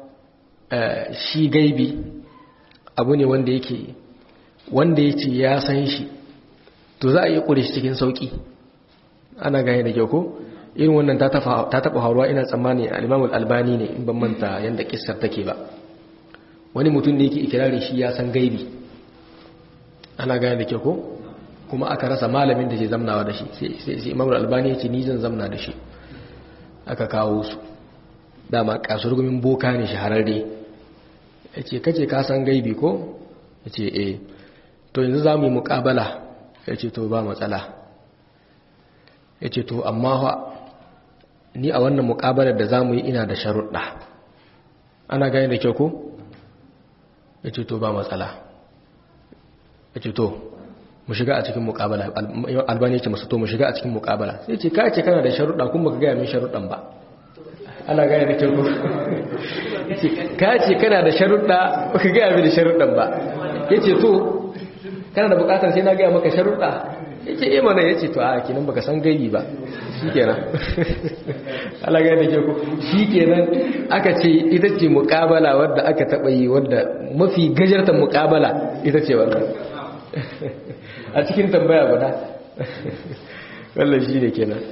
shi gaibi abu ne wanda yake wanda yace ya san shi to za a yi kure shi cikin sauki ana gane da kyau ko irin wannan ta taɓa hauruwa ina tsammani al'imamul albani ne in ban manta yadda ƙisar take ba wani mutum ne yake ikirari shi ya san gaibi ana gane da kyau ko kuma aka rasa malamin da ke zamnawa da shi sai imamul albani ya ce ni zan zamna da shi aka kawo su dama kasurgumin boka ne shahararre ya ce kace ka san gaibi ko ya ce eh to yanzu za mu yi muƙabala ya ce to ba matsala ya ce to amma ni a wannan muƙabalar da za mu yi ina da sharuɗa ana gani da kyau ko ya ce to ba matsala ya ce to mu shiga a cikin mukabala albani ya ce masu to mu shiga a cikin mukabala sai ce ka ce kana da sharuɗa kuma ka gaya min sharuɗan ba ana gaya da kyau ka ce kana da sharuɗa ba ka gaya min da sharuɗan ba ya ce to kana da bukatar sai na gaya maka sharuɗa ya ce eh mana ya ce to a kinan baka san gayi ba shi kenan ana gaya da kyau shi kenan aka ce ita ce mukabala wadda aka taɓa yi wadda mafi gajartar mukabala ita ce wannan a cikin tambaya guda wallan shi ne kenan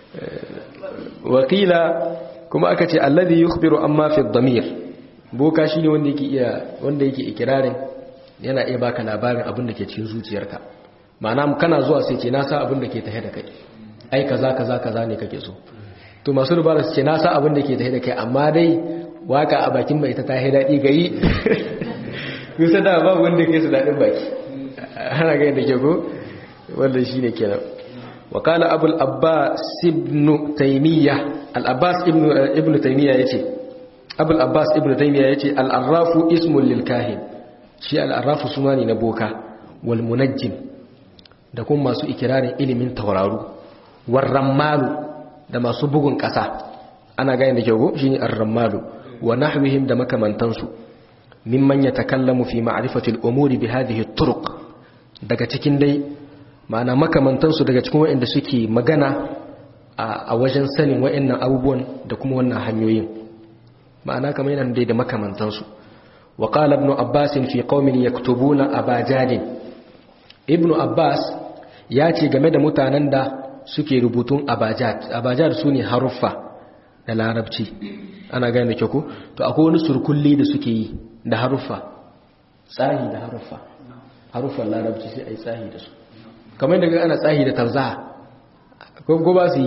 wakila kuma aka ce alladhi yukhbiru amma fi dhamir boka shine wanda yake iya wanda yake ikirarin yana iya baka labarin abin da ke cikin zuciyarka ma'ana kana zuwa sai ce na sa abin da ke tahe da kai ai kaza kaza kaza ne kake so to masu rubara su ce na sa abin da ke tahe da kai amma dai waka a bakin mai ta tahe daɗi gayi kusa da babu wanda ke su daɗin baki ana gani da ke ko wanda shi ne kenan wakala abul abbas ibn taimiyya al-abbas ibn taimiyya ya ce abul abbas ibn taimiyya ya ce al'arrafu ismun lilkahin shi al'arrafu suna ne na boka wal munajjim da kuma masu ikirarin ilimin tauraru warran malu da masu bugun ƙasa ana gani da ke ko shi ne arran malu wa nahwihim da makamantansu mimman ya takallamu fi ma'rifatil umuri bi hadhihi turuq daga cikin dai ma'ana makamantansu daga cikin waɗanda suke magana a wajen sanin waɗannan abubuwan da kuma wannan hanyoyin ma'ana kamar yana dai da makamantansu wa qala ibn abbas fi qaumin yaktubuna abajadin ibn abbas ya ce game da mutanen da suke rubutun abajad abajad sune haruffa da larabci ana gane da kyau ko to akwai wani surkulli da suke yi da haruffa tsahi da haruffa haruffan larabci sai a yi tsahi da su kamar daga ana tsahi da tafza ko ba su yi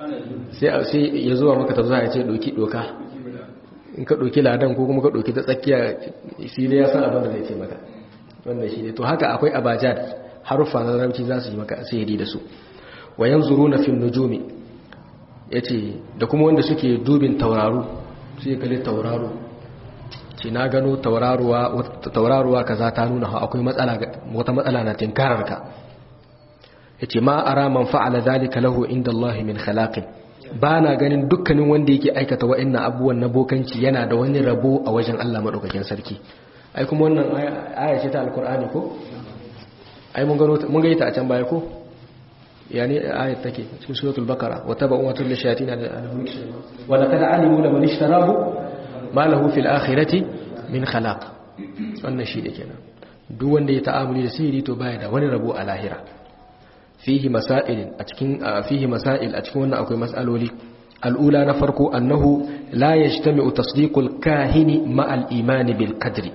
sai ya zuwa maka tafza ya ce doki doka in ka doki ladan ko kuma ka doki ta tsakiya shi ne ya san abin da zai ce maka wannan shi ne to haka akwai abajad haruffa na larabci za su yi maka sihiri da su wa yanzuru na fil nujumi yace da kuma wanda suke dubin tauraro sai kalli tauraro ce na gano tauraruwa kaza ta nuna akwai wata matsala na tinkarar ka yace ma ara man fa'ala zalika lahu inda Allah min khalaqin ba na ganin dukkanin wanda yake aikata wa'annan abubuwan na bokanci yana da wani rabo a wajen Allah madaukakin sarki ai kuma wannan aya ce ta alkur'ani ko ai mun gano mun ga ita a can baya ko yani ayat take cikin suratul baqara wa tabu wa tul shayatin wa laqad alimu laman ishtarahu ma lahu fil akhirati min khalaq wannan shi da kenan duk wanda ya ta'amuli da sihiri to baya da wani rabo a lahira fihi masail a cikin fihi masail a cikin wannan akwai mas'aloli al'ula na farko annahu la yajtami'u tasdiqul kahini ma al imani bil qadri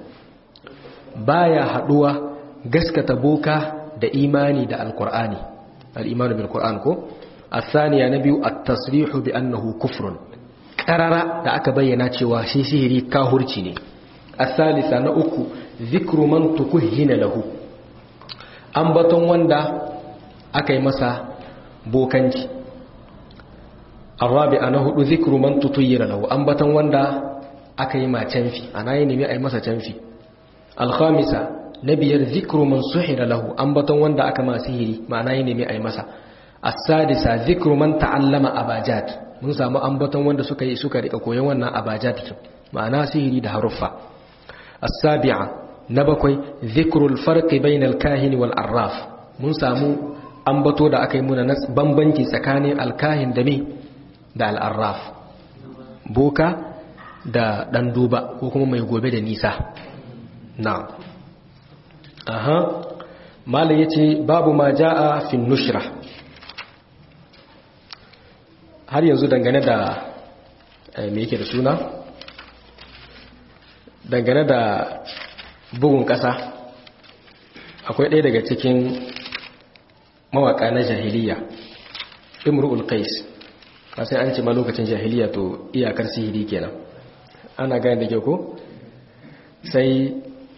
baya haduwa gaskata boka da imani da alqur'ani al imani bil qur'an ko الثانية نبي التصريح بأنه كفر karara da aka bayyana cewa shi sihiri kahurci ne asalisa na uku zikru man tukuhina lahu ambaton wanda aka yi masa bokanci arabi'a na hudu zikru man tutuyira lahu ambaton wanda aka yi ma canfi ana yi nemi a yi masa canfi alkhamisa na biyar zikru man suhira lahu ambaton wanda aka ma sihiri ma'ana yi nemi a yi masa asadisa zikru man ta'allama abajad mun samu ambaton wanda suka yi suka rika koyon wannan abajad ma'ana sihiri da haruffa as-sabi'a na bakwai zikrul farqi bainal kahin wal arraf mun samu ambato da aka yi muna na bambanci tsakanin alkahin da me da al-arraf boka da dan duba ko kuma mai gobe da nisa na'am aha malam yace babu ma jaa fi nushra har yanzu dangane da me yake da suna dangane da bugun ƙasa akwai ɗaya daga cikin mawaƙa na jahiliya imru'ul qais sai an ce ma lokacin jahiliya to iyakar sihiri kenan ana gane da ke ko sai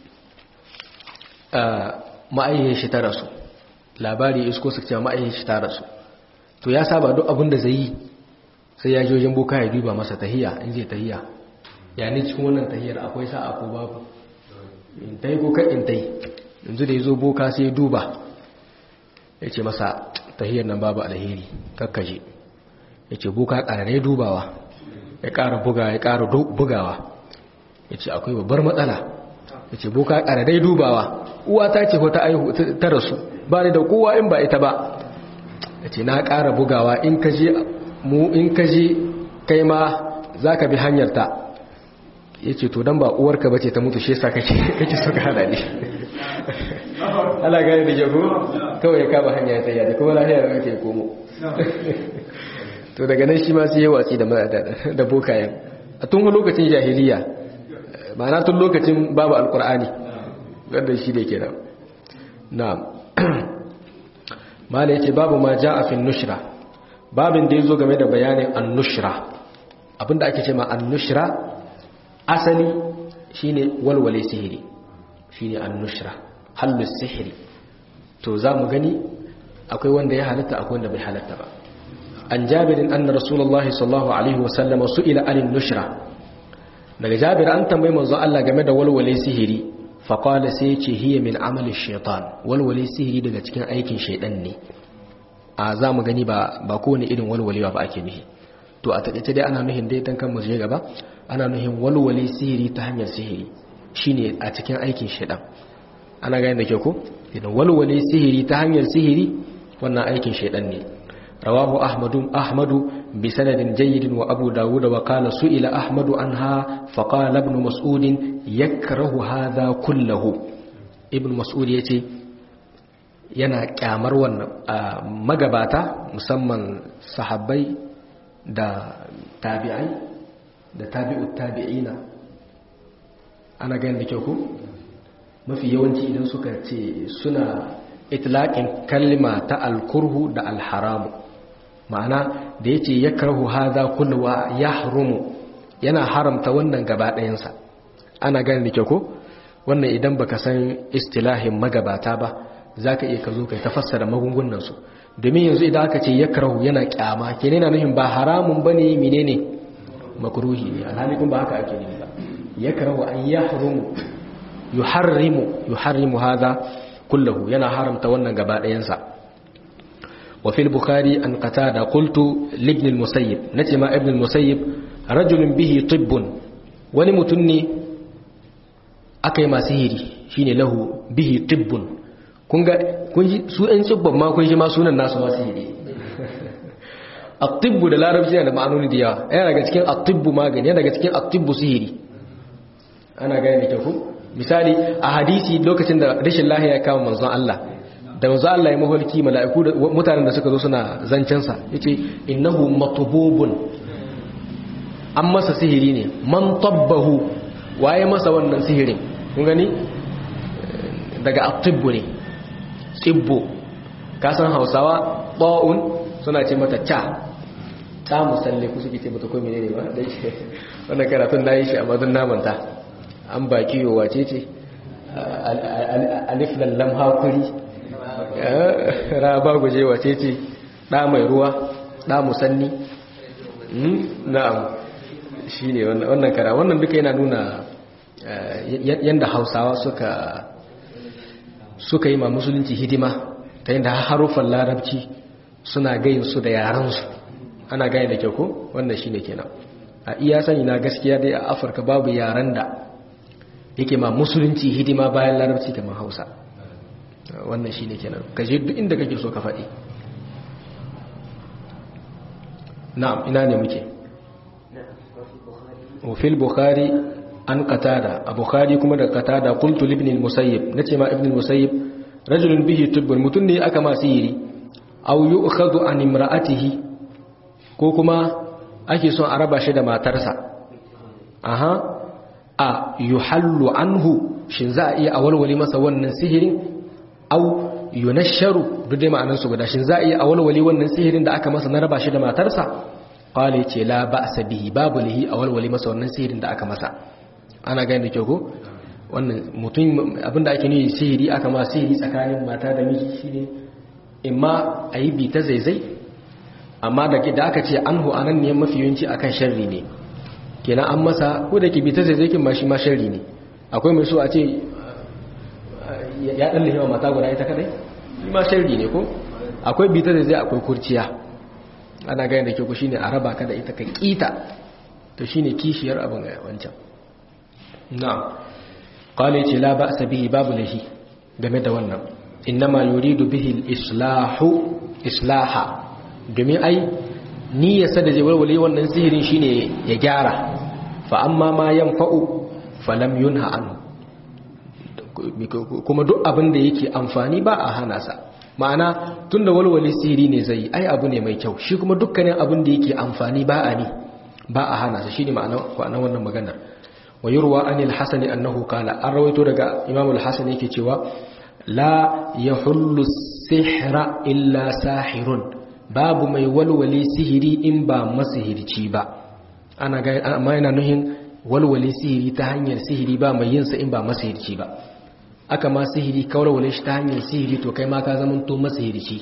ma'ayyar shi ta rasu labari isko su ce ma'ayyar shi ta rasu to ya saba duk abin da zai yi sai ya ji wajen boka ya duba masa tahiya in zai tahiya ya ne cikin wannan tahiyar akwai sa'a ko babu in tai ko kan in tai yanzu da ya zo boka sai duba ya ce masa tahiyar nan babu alheri kakkaje ya ce boka ƙarare dubawa ya ƙara buga ya ƙara bugawa ya ce akwai babbar matsala ya ce boka ƙarare dubawa uwa ta ce ta aihu ta rasu ba ni da kowa in ba ita ba ya ce na ƙara bugawa in kaje mu in kaje kai ma za ka bi hanyarta ya ce to don ba uwarka ba ce ta mutu shi sa kake suka hada ne ala gani da jago kawai ya kama hanya ya tsaya da kuma lafiya da kake komo to daga nan shi ma sai ya watsi da bokayen a tun lokacin jahiliya ma'ana tun lokacin babu alkur'ani wanda shi da ke nan na mala yake babu ma ja a fin nushra babin da ya zo game da bayanin annushra abinda ake ce ma annushra asali shine walwale sihiri shine annushra hallu sihiri to za mu gani akwai wanda ya halatta akwai wanda bai halatta ba an jabirin anna rasulullahi sallallahu alaihi wasallam su'ila anin nushra daga jabir an tambayi manzo Allah game da walwale sihiri fa qala sai ce hiya min amali shaytan walwale sihiri daga cikin aikin shaydan ne a za mu gani ba ba kowane irin walwalewa ba ake nufi to a taƙaice dai ana nuhin dai dan kan mu je gaba ana nuhin walwale sihiri ta hanyar sihiri shine a cikin aikin shaydan ana gani da ke ko idan walwale sihiri ta hanyar sihiri wannan aikin shaydan ne رواه أحمد أحمد بسند جيد وأبو داود وقال سئل أحمد عنها فقال ابن مسعود يكره هذا كله ابن مسعود يتي yana kyamar wannan magabata musamman sahabbai da tabi'ai da tabi'ut tabi'ina ana ganin da kyau ku mafi yawanci idan suka ce suna itlaqin kalma ta alkurhu da alharamu ma'ana da ya ce ya karhu haza kulwa ya harumu yana haramta wannan gaba ɗayansa ana gani da ke ko wannan idan baka san istilahin magabata ba za ka iya ka zo ka tafassara magungunansu domin yanzu idan aka ce ya karhu yana kyama ke nuna nuhin ba haramun ba ne mine ne makuruhi ne alhali kun ba haka ake nufi ba ya karhu an ya harumu yuharrimu yuharrimu haza kullahu yana haramta wannan gaba ɗayansa وفي البخاري أن قتادة قلت لابن المسيب نتما ابن المسيب رجل به طب ولمتني أكي ما سهري شين له به طب kunga kun su ɗan tsibban ma kun shi ma sunan nasu ma sihiri at-tibbu da larabci yana da ma'anoni da yawa yana daga cikin at-tibbu magani yana daga cikin at-tibbu sihiri ana gane da ku misali a hadisi lokacin da rashin lahiya ya kama manzon Allah da manzo Allah ya maholki mala'iku mutanen da suka zo suna zancensa yace innahu matbubun an masa sihiri ne man tabbahu waye masa wannan sihirin kun gani daga atibbu ne tibbu ka san Hausawa ba'un suna ce mata cha ta musalle ku suke ce mata ko menene ba dai wannan karatun nayi shi amma dun namanta an baki yo wace ce alif lam hakuri raba guje wace ce ɗa mai ruwa ɗa musanni na'am shi ne wannan kara wannan duka yana nuna yadda hausawa suka suka yi ma musulunci hidima ta yadda haruffan larabci suna gayin su da yaransu ana gaya da kyau ko wannan shi ne kenan a iya sani na gaskiya dai a afirka babu yaren da yake ma musulunci hidima bayan larabci kamar hausa wannan shi ne kenan ka je duk inda kake so ka faɗi na'am ina ne muke wafil bukhari an qatada a bukhari kuma da qatada qultu ibn al-musayyib nace ma ibn al-musayyib rajulun bihi tibbun mutun ne aka ma sihiri aw yu'khadhu an imra'atihi ko kuma ake son a raba shi da matarsa aha a yuhallu anhu shin za a iya awalwali masa wannan sihirin au yunasharu duk dai ma'anar su guda shin za a iya awalwali wannan sihirin da aka masa na raba shi da matarsa qala yace la ba'sa bihi babu lihi awalwali masa wannan sihirin da aka masa ana gani da kyau ko wannan mutum abinda ake nuni sihiri aka ma sihiri tsakanin mata da miji shine imma ayi bi ta zaizai amma da da aka ce anhu anan ne mafi yawanci akan sharri ne kenan an masa ko da ke bi ta zaizai kin ma shi ma sharri ne akwai mai so a ce ya dan lahewa mata guda ita kadai shi ma sharri ne ko akwai bita da zai akwai kurciya ana gani da ke ku shine a raba ka da ita ka kita to shine kishiyar abin wancan na'am qala ce la ba'sa bihi babu lahi game da wannan innama yuridu bihi al-islahu islaha domin ai niyyarsa da zai walwale wannan sihirin shine ya gyara fa amma ma yanfa'u falam yunha anhu kuma duk abin da yake amfani ba a hana sa ma'ana tunda walwale sihiri ne zai ai abu ne mai kyau shi kuma dukkanin abin da yake amfani ba a ni ba a hana sa shine ma'ana wannan maganar wa yurwa anil hasani annahu qala an rawaito daga imam al-hasan yake cewa la yahullu sihra illa sahirun babu mai walwale sihiri in ba masihirci ba ana ga amma yana nuhin walwale sihiri ta hanyar sihiri ba mai yin sa in ba masihirci ba aka ma sihiri ka walwale shi ta hanyar sihiri to kai ma ka zama to masihirci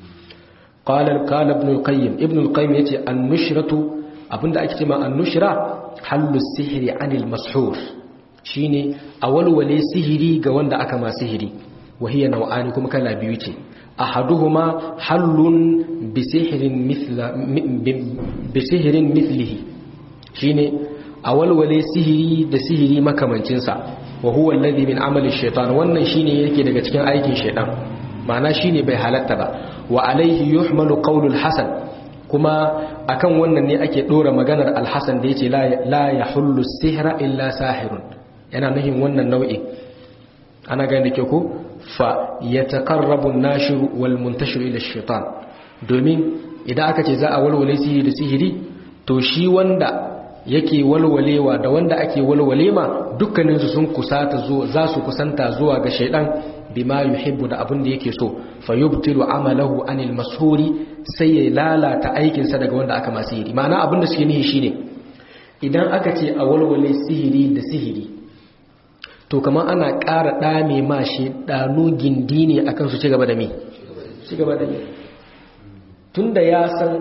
qala qala ibn al-qayyim ibn al-qayyim yace an-nushratu abinda ake cewa an-nushra hallu sihiri anil mashur shine a walwale sihiri ga wanda aka ma sihiri wahiya nau'ani kuma kala biyu ce ahaduhuma hallun bisihirin mithla bisihirin mithlihi shine a walwale sihiri da sihiri makamancin sa wa huwa alladhi min amali shaytan wannan shine yake daga cikin aikin shaytan ma'ana shine bai halatta ba wa alaihi yuhmalu qawlul hasan kuma akan wannan ne ake dora maganar alhassan da yace la yahullu sihra illa sahirun yana nuhin wannan nau'in ana gani da ke ko fa yataqarrabu an-nashir wal muntashir ila ash-shaytan domin idan aka ce za a walwale sihiri da sihiri to shi wanda yake walwalewa da wanda ake walwale ma dukkanin su sun kusata zuwa za su kusanta zuwa ga shaydan bima yuhibbu da abin da yake so fayubtilu amalahu anil mashuri sai ya lalata aikinsa daga wanda aka masu sihiri ma'ana abin da suke nihi shine idan aka ce a walwale sihiri da sihiri to kamar ana ƙara ɗame ma shi ɗanu gindi ne akan su ci gaba da me ci gaba da me tunda ya san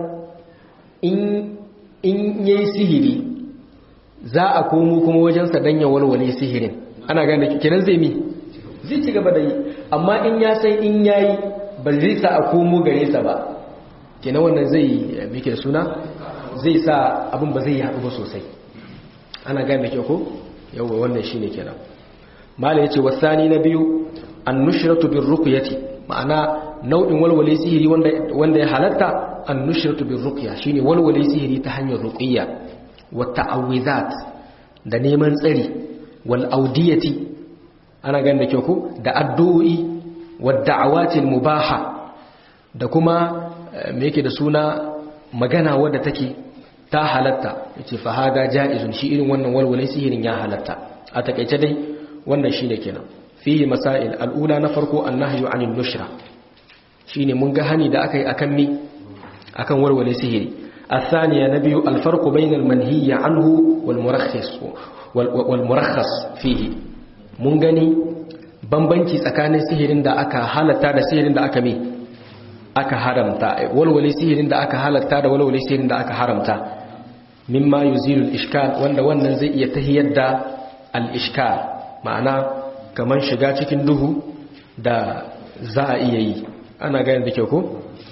in in yayi sihiri za a komo kuma wajensa dan ya walwale sihirin ana gane kenan zai mi zai ci gaba da yi amma in ya san in yayi ba zai sa a komo gare sa ba kenan wannan zai muke suna zai sa abin ba zai haɗu ba sosai ana gane ke ko yawa wannan shine kenan mala yace wasani na biyu annushratu birruqyati ma'ana nau'in walwale sihiri wanda wanda ya halatta annushratu birruqya shine walwale sihiri ta hanyar ruqiyya wa ta'awizat da neman tsari wal audiyati ana ganin da kyau ko da addu'o'i wa da'awatil mubaha da kuma me yake da suna magana wadda take ta halatta yace fa hada jaizun shi irin wannan walwale sihirin ya halatta a takeice dai wannan shine kenan fihi masail al'ula na farko annahyu anil nushra shine mun ga hani da akai akan mi akan walwale sihiri الثانية نبي الفرق بين المنهي عنه والمرخص والمرخص فيه mun gani bambanci tsakanin sihirin da aka halatta da sihirin da aka mi aka haramta walwale sihirin da aka halatta da walwale sihirin da aka haramta mimma yuzilul ishkal wanda wannan zai iya tahiyar da al-ishkal ma'ana kaman shiga cikin duhu da za a iya yi ana gani da kyau ko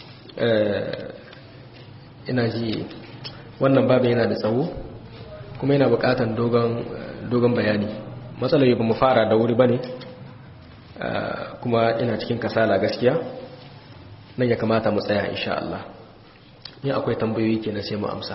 ina ji wannan babu yana da tsawo kuma yana bukatan dogon bayani matsalar ba mu fara da wuri ba ne kuma ina cikin kasala gaskiya nan ya kamata mu tsaya insha Allah yin akwai tambayoyi ke na sai mu amsa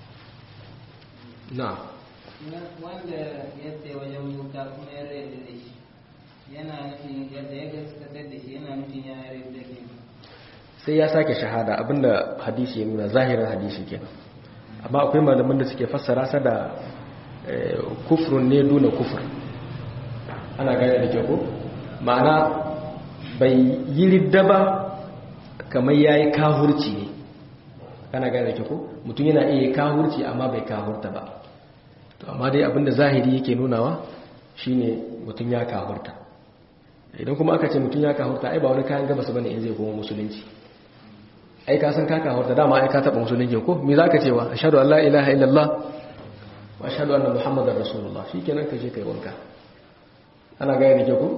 na wanda ya tsaye wajen wuta kuma ya rai da shi yana nufin yadda ya gaskatar da shi yana nufin ya rai da ke sai ya sake shahada abinda hadisi ya nuna zahirin hadisi kenan amma akwai malaman da suke fassara sa da kufrun ne duna kufur ana gane da kyau ma'ana bai yi ridda ba kamar ya yi kahurci ne ana gane da kyau mutum yana iya kahurci amma bai kahurta ba to amma dai abinda zahiri yake nunawa shine mutum ya kahurta idan kuma aka ce mutum ya kahurta ai ba wani kayan gabas bane in zai koma musulunci ai ka san ka kahurta dama ai ka taba musulunci ko me zaka cewa ashhadu an la ilaha illallah wa ashhadu anna muhammadar rasulullah shikenan ka je kai wanka ana gaya da ke ku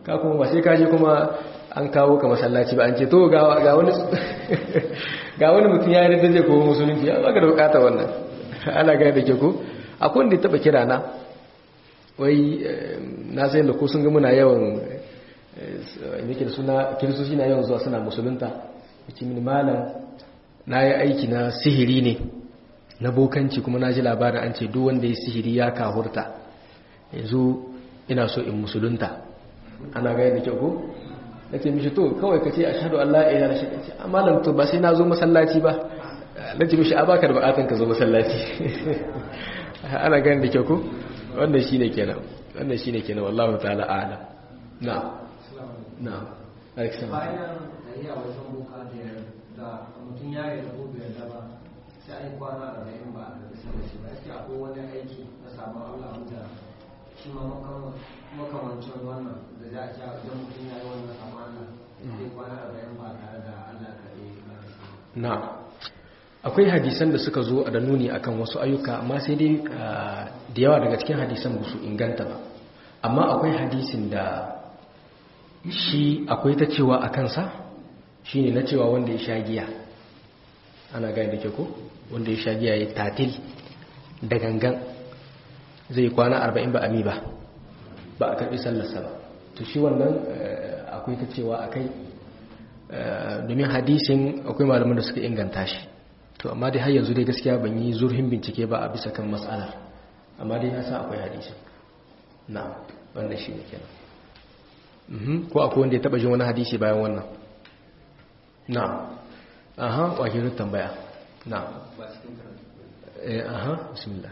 ka kuma ba sai ka je kuma an kawo ka masallaci ba an ce to ga wani ga wani mutum ya yarda zai kowa musulunci ya baka da bukatar wannan ana gane da ke ko akwai wanda ya taba kira na wai na sai da ko sun ga muna yawan yake da suna kiristoci na yawan zuwa suna musulunta yace mini malam na yi aiki na sihiri ne na bokanci kuma na ji labarin an ce duk wanda ya sihiri ya kahurta yanzu ina so in musulunta ana gaya da kyau ko na ce mishi to kawai ka ce a shaɗu Allah ya yana shi ce malam to ba sai na zo masallaci ba na ce mishi a baka da bukatan ka zo masallaci ana gaya da kyau ko wannan shi ne kenan wannan shi ne kenan wallahu ta'ala a'lam na na alexander bayan da iya wajen boka da mutum ya yi da gobe da ba sai an kwana da bayan ba a bisa da shi ba yake akwai wani aiki na sabon Allah wanda shi ma makamancin wannan da za a ja wajen mutum ya yi wannan sabon Allah sai kwana da bayan ba tare da Allah ka yi na akwai hadisan da suka zo da nuni akan wasu ayyuka amma sai dai da yawa daga cikin hadisan ba su inganta ba amma akwai hadisin da shi akwai ta cewa a kansa shine na cewa wanda ya sha giya ana gani da ke ko wanda ya sha giya ya tatil da gangan zai kwana arba'in ba ami ba ba a karbi sallarsa ba to shi wannan akwai ta cewa a kai domin hadisin akwai malaman da suka inganta shi to amma dai har yanzu dai gaskiya ban yi zurfin bincike ba a bisa kan matsalar amma dai na sa akwai hadisin na wanda shi ne kenan ko akwai wanda ya taba jin wani hadisi bayan wannan na aha wakilu tambaya na eh aha bismillah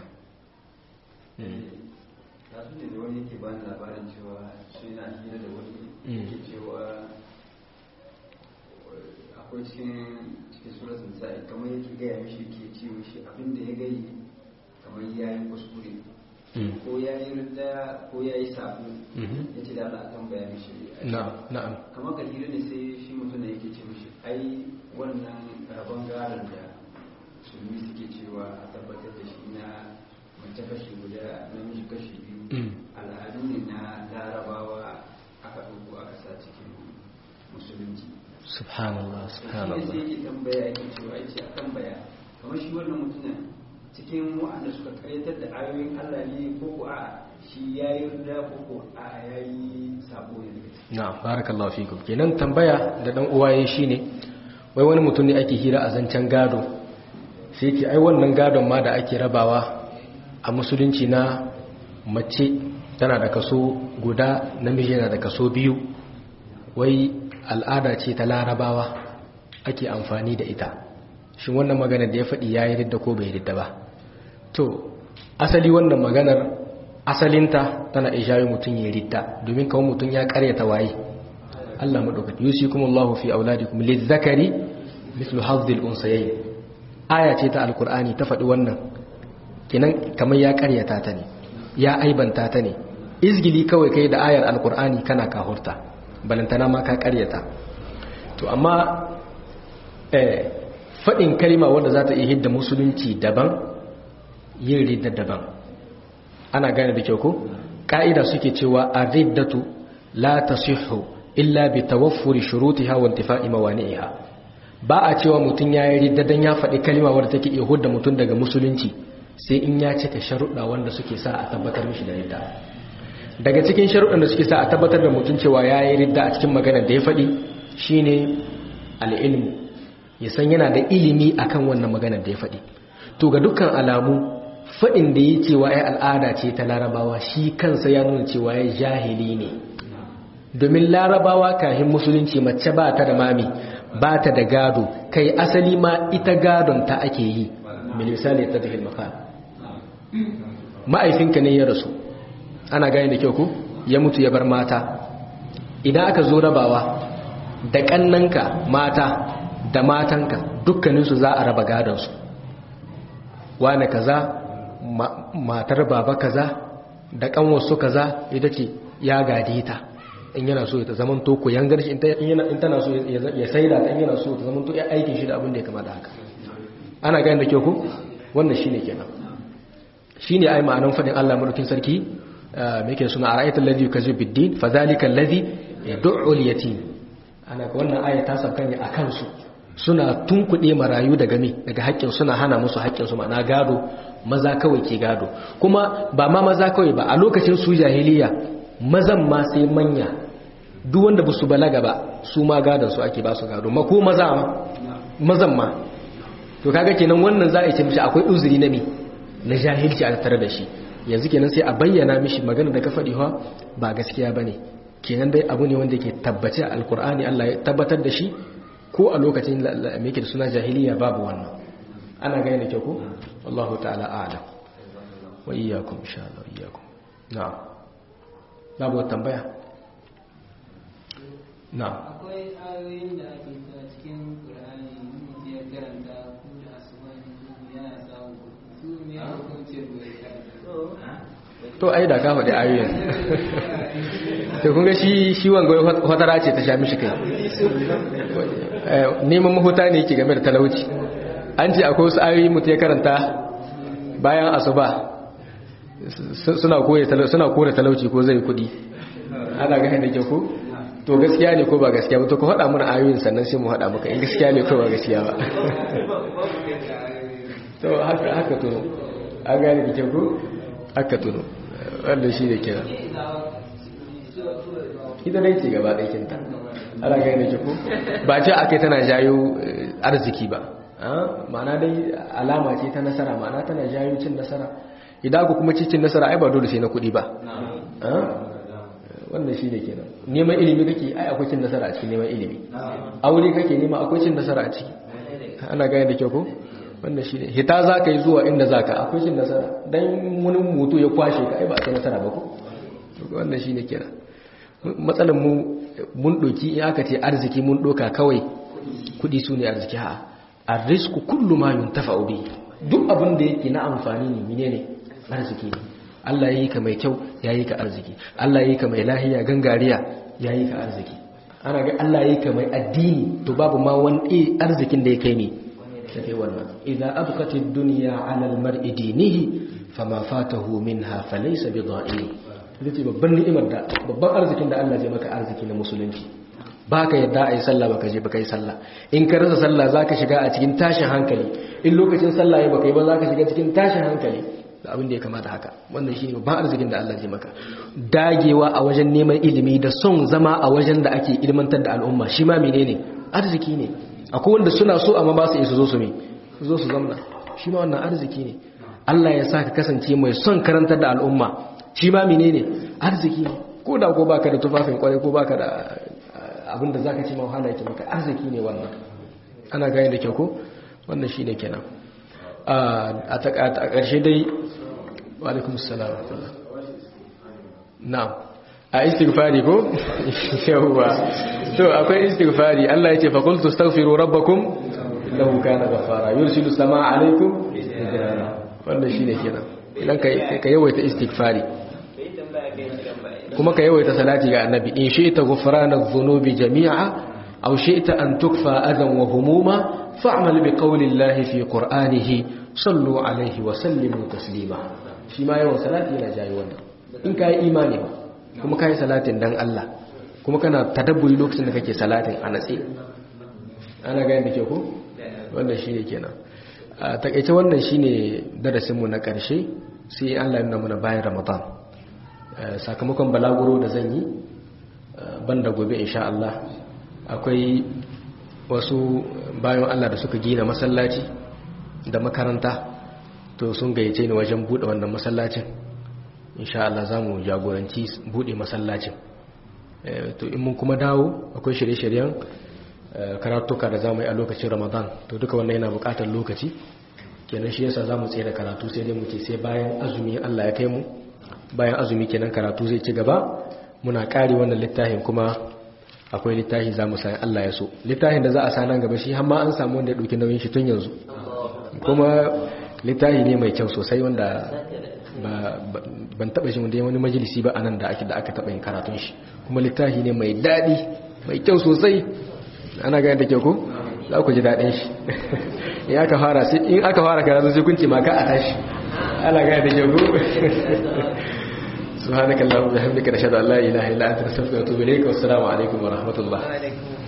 ta su ne da wani yake bani labarin cewa su yana hira da wani yake cewa akwai cikin cikin suratun sa'i kamar yake gaya mishi ke ce mishi abinda ya gai kamar ya yi kuskure ko ya yi rinda ko ya yi sabu ya ce da Allah tambaya mishi na'am kamar ka hira ne sai shi mutum da yake ce mishi ai wannan rabon garin da musulmi suke cewa a tabbatar da shi na mace kashi guda namiji kashi biyu al'adu ne na larabawa aka ɗauko aka sa cikin musulunci subhanallah subhanallah shi ne sai yake tambaya yake cewa yace a tambaya kamar shi wannan mutumin cikin wa'anda suka karyatar da ayoyin Allah ne ko ko a shi yayi rida ko ko a yayi sabo ne na barakallahu fikum kenan tambaya da dan uwa yayi shine wai wani mutum ne ake hira a zancen gado sai yake ai wannan gadon ma da ake rabawa a musulunci na mace tana da kaso guda namiji yana da kaso biyu wai al'ada ce ta larabawa ake amfani da ita shi wannan maganar da ya faɗi ya yi ridda ko bai ridda ba to asali wannan maganar asalinta tana ishayi mutum ya ridda domin kawo mutum ya karyata waye Allah maɗaukaki yusi kuma Allah fi auladikum lizzakari mislu hazzil unsayayi aya ce ta alkur'ani ta faɗi wannan kinan kamar ya karyata ta ne ya aibanta ta ne izgili kawai kai da ayar alkur'ani kana kahurta balantana ma ka karyata to amma faɗin kalima wanda za ta iya hidda musulunci daban yin ridda daban ana gane da kyau ko ƙa'ida suke cewa a riddatu la tasihhu illa bi tawaffuri shurutiha wa intifa'i mawani'iha ba a cewa mutum ya yi ridda dan ya faɗi kalima wadda take iya hudda mutum daga musulunci sai in ya cika sharuɗa wanda suke sa a tabbatar mishi da ridda daga cikin sharuɗan da suke sa a tabbatar da mutum cewa ya yi ridda a cikin maganar da ya faɗi shine al'ilmu ya san yana da ilimi akan wannan maganar da ya faɗi to ga dukkan alamu faɗin da ya cewa ya al'ada ce ta larabawa shi kansa ya nuna cewa ya jahili ne domin larabawa kahin musulunci mace ba ta da mami ba ta da gado kai asali ma ita gadon ta ake yi misali ta tafi makal ma'aifinka ne ya rasu ana gani da kyau ku ya mutu ya bar mata idan aka zo rabawa da kannanka mata da matanka dukkaninsu za a raba gadonsu wane kaza matar baba kaza da kanwarsu kaza ita ce ya gade ta in yana so ta zaman to ko yangar shi in tana so ya saida ta in yana so ta zaman to ya aikin shi da abin da ya kamata haka ana gani da kyau ku wannan shine kenan shine ai ma'anan fadin Allah madaukin sarki me yake suna ara'aytal ladhi yukazzibu bid-din fadhalika alladhi yad'ul yatim ana ga wannan aya ta sabkan ne akan su suna tunkuɗe marayu daga me daga haƙƙin suna hana musu haƙƙin su ma'ana gado maza kawai ke gado kuma ba ma maza kawai ba a lokacin su jahiliya mazan ma sai manya duk wanda ba su balaga ba su ma gadon su ake ba su gado ma ko maza ma mazan ma to kaga kenan wannan za a ce mishi akwai uzuri na me na jahilci a tare da shi yanzu kenan sai a bayyana mishi magana da ka faɗi ha ba gaskiya bane kenan dai abu ne wanda ke tabbace a alkur'ani Allah ya tabbatar da shi ko a lokacin me yake da suna jahiliya babu wannan ana gane da kyau ko wallahu ta'ala a'lam wa iyyakum insha Allah iyyakum na'am babu tambaya na'am akwai ayoyin da ake sa cikin Qur'ani mutum ya karanta ko da asuba ne ko yana samu su ne ya hukunce ko ya karanta to ai da ka faɗi ayoyin to kun ga shi shi wanga fatara ce ta sha mishi kai neman mahuta ne yake game da talauci an ce akwai wasu ayoyi mutu ya karanta bayan asuba suna kore suna kore talauci ko zai kudi ana ga da ke ko to gaskiya ne ko ba gaskiya ba to ka faɗa mana ayoyin sannan sai mu faɗa maka in gaskiya ne ko ba gaskiya ba to haka haka to an gane da ke ko haka tuno wanda shi da kira ita dai ce gaba ɗaikinta ana gani da ko ba ce ake tana jayo arziki ba ma'ana dai alama ce ta nasara ma'ana tana jayo cin nasara idan ku kuma cin nasara ai ba dole sai na kuɗi ba wannan shi da kenan neman ilimi kake ai akwai cin nasara a cikin neman ilimi aure kake nema akwai cin nasara a ciki ana gani da kyau ko wannan shi ne hita za ka yi zuwa inda za ka akwai cin nasara don wani mutu ya kwashe ka ai ba a ce nasara ba ku wannan shi ne kira matsalar mu mun ɗoki in aka ce arziki mun ɗoka kawai kuɗi su ne arziki ha a risku kullum ma yun tafa obi duk abin da yake na amfani ne mine ne arziki ne Allah ya yi ka mai kyau ya yi ka arziki Allah ya yi ka mai lahiya gangariya ya yi ka arziki ana ga Allah ya yi ka mai addini to babu ma wani arzikin da ya kai ne take wannan idza abqati ad-dunya 'ala al-mar'i dinihi fama fatahu minha falaysa bidha'in yace babban ni'imar da babban arzikin da Allah zai maka arziki na musulunci baka yadda ai sallah baka je baka yi sallah in ka rasa sallah zaka shiga a cikin tashin hankali in lokacin sallah ya baka yi ba zaka shiga cikin tashin hankali da abin da ya kamata haka wannan shine babban arzikin da Allah zai maka dagewa a wajen neman ilimi da son zama a wajen da ake ilmantar da al'umma shi ma menene arziki ne akwai wanda suna so amma ba su isa zo su me su zo su zamna shi ma wannan arziki ne Allah ya sa ka kasance mai son karantar da al'umma shi ma menene arziki ne ko da ko baka da tufafin kwarai ko baka da abin da zaka ce ma wahala yake maka arziki ne wannan ana gane da kyau ko wannan shine kenan a ƙarshe dai wa alaikum assalam wa rahmatullah na'am a istighfari ko yawwa to akwai istighfari Allah ya ce fa qultu astaghfiru rabbakum innahu kana ghafara yursilu samaa alaykum wannan shine kenan idan kai ka yawaita istighfari kuma ka yawaita salati ga annabi in shi'ta ghufrana dhunubi jami'a aw shi'ta an tukfa adan wa humuma fa'mal bi qawli Allah fi qur'anihi sallu alayhi wa sallimu taslima shi ma yawan salati yana jayi wannan in kai imani ba kuma kai salatin dan Allah kuma kana tadabburi lokacin da kake salatin a natsi ana gani da ke ku wannan shi ne kenan a takaice wannan shi ne darasinmu na ƙarshe sai Allah yana muna bayan ramadan sakamakon balaguro da zan yi banda gobe insha Allah akwai wasu bayan Allah da suka gina masallaci da makaranta to sun gayyace ni wajen buɗe wannan masallacin insha Allah za mu jagoranci buɗe masallacin to in mun kuma dawo akwai shirye-shiryen karatuka da zamu yi a lokacin ramadan to duka wannan yana bukatar lokaci kenan shi yasa zamu tsaye da karatu sai dai muke sai bayan azumi Allah ya kai mu bayan azumi kenan karatu zai ci gaba muna kare wannan littafin kuma akwai littafi zamu sai Allah ya so littafin da za a sanan gaba shi har ma an samu wanda ya dauki nauyin shi tun yanzu kuma littafi ne mai kyau sosai wanda ban taba shi wanda wani majalisi ba anan da ake da aka taba yin karatun shi kuma littafi ne mai dadi mai kyau sosai ana gani da kyau ko za ku ji daɗin shi in aka fara sai in aka fara karatu sai kun ce ma ka a tashi ana gani da kyau ko subhanakallahumma wa bihamdika nashhadu an la ilaha illa anta nastaghfiruka wa natubu ilayk wa assalamu alaikum wa rahmatullah alaikum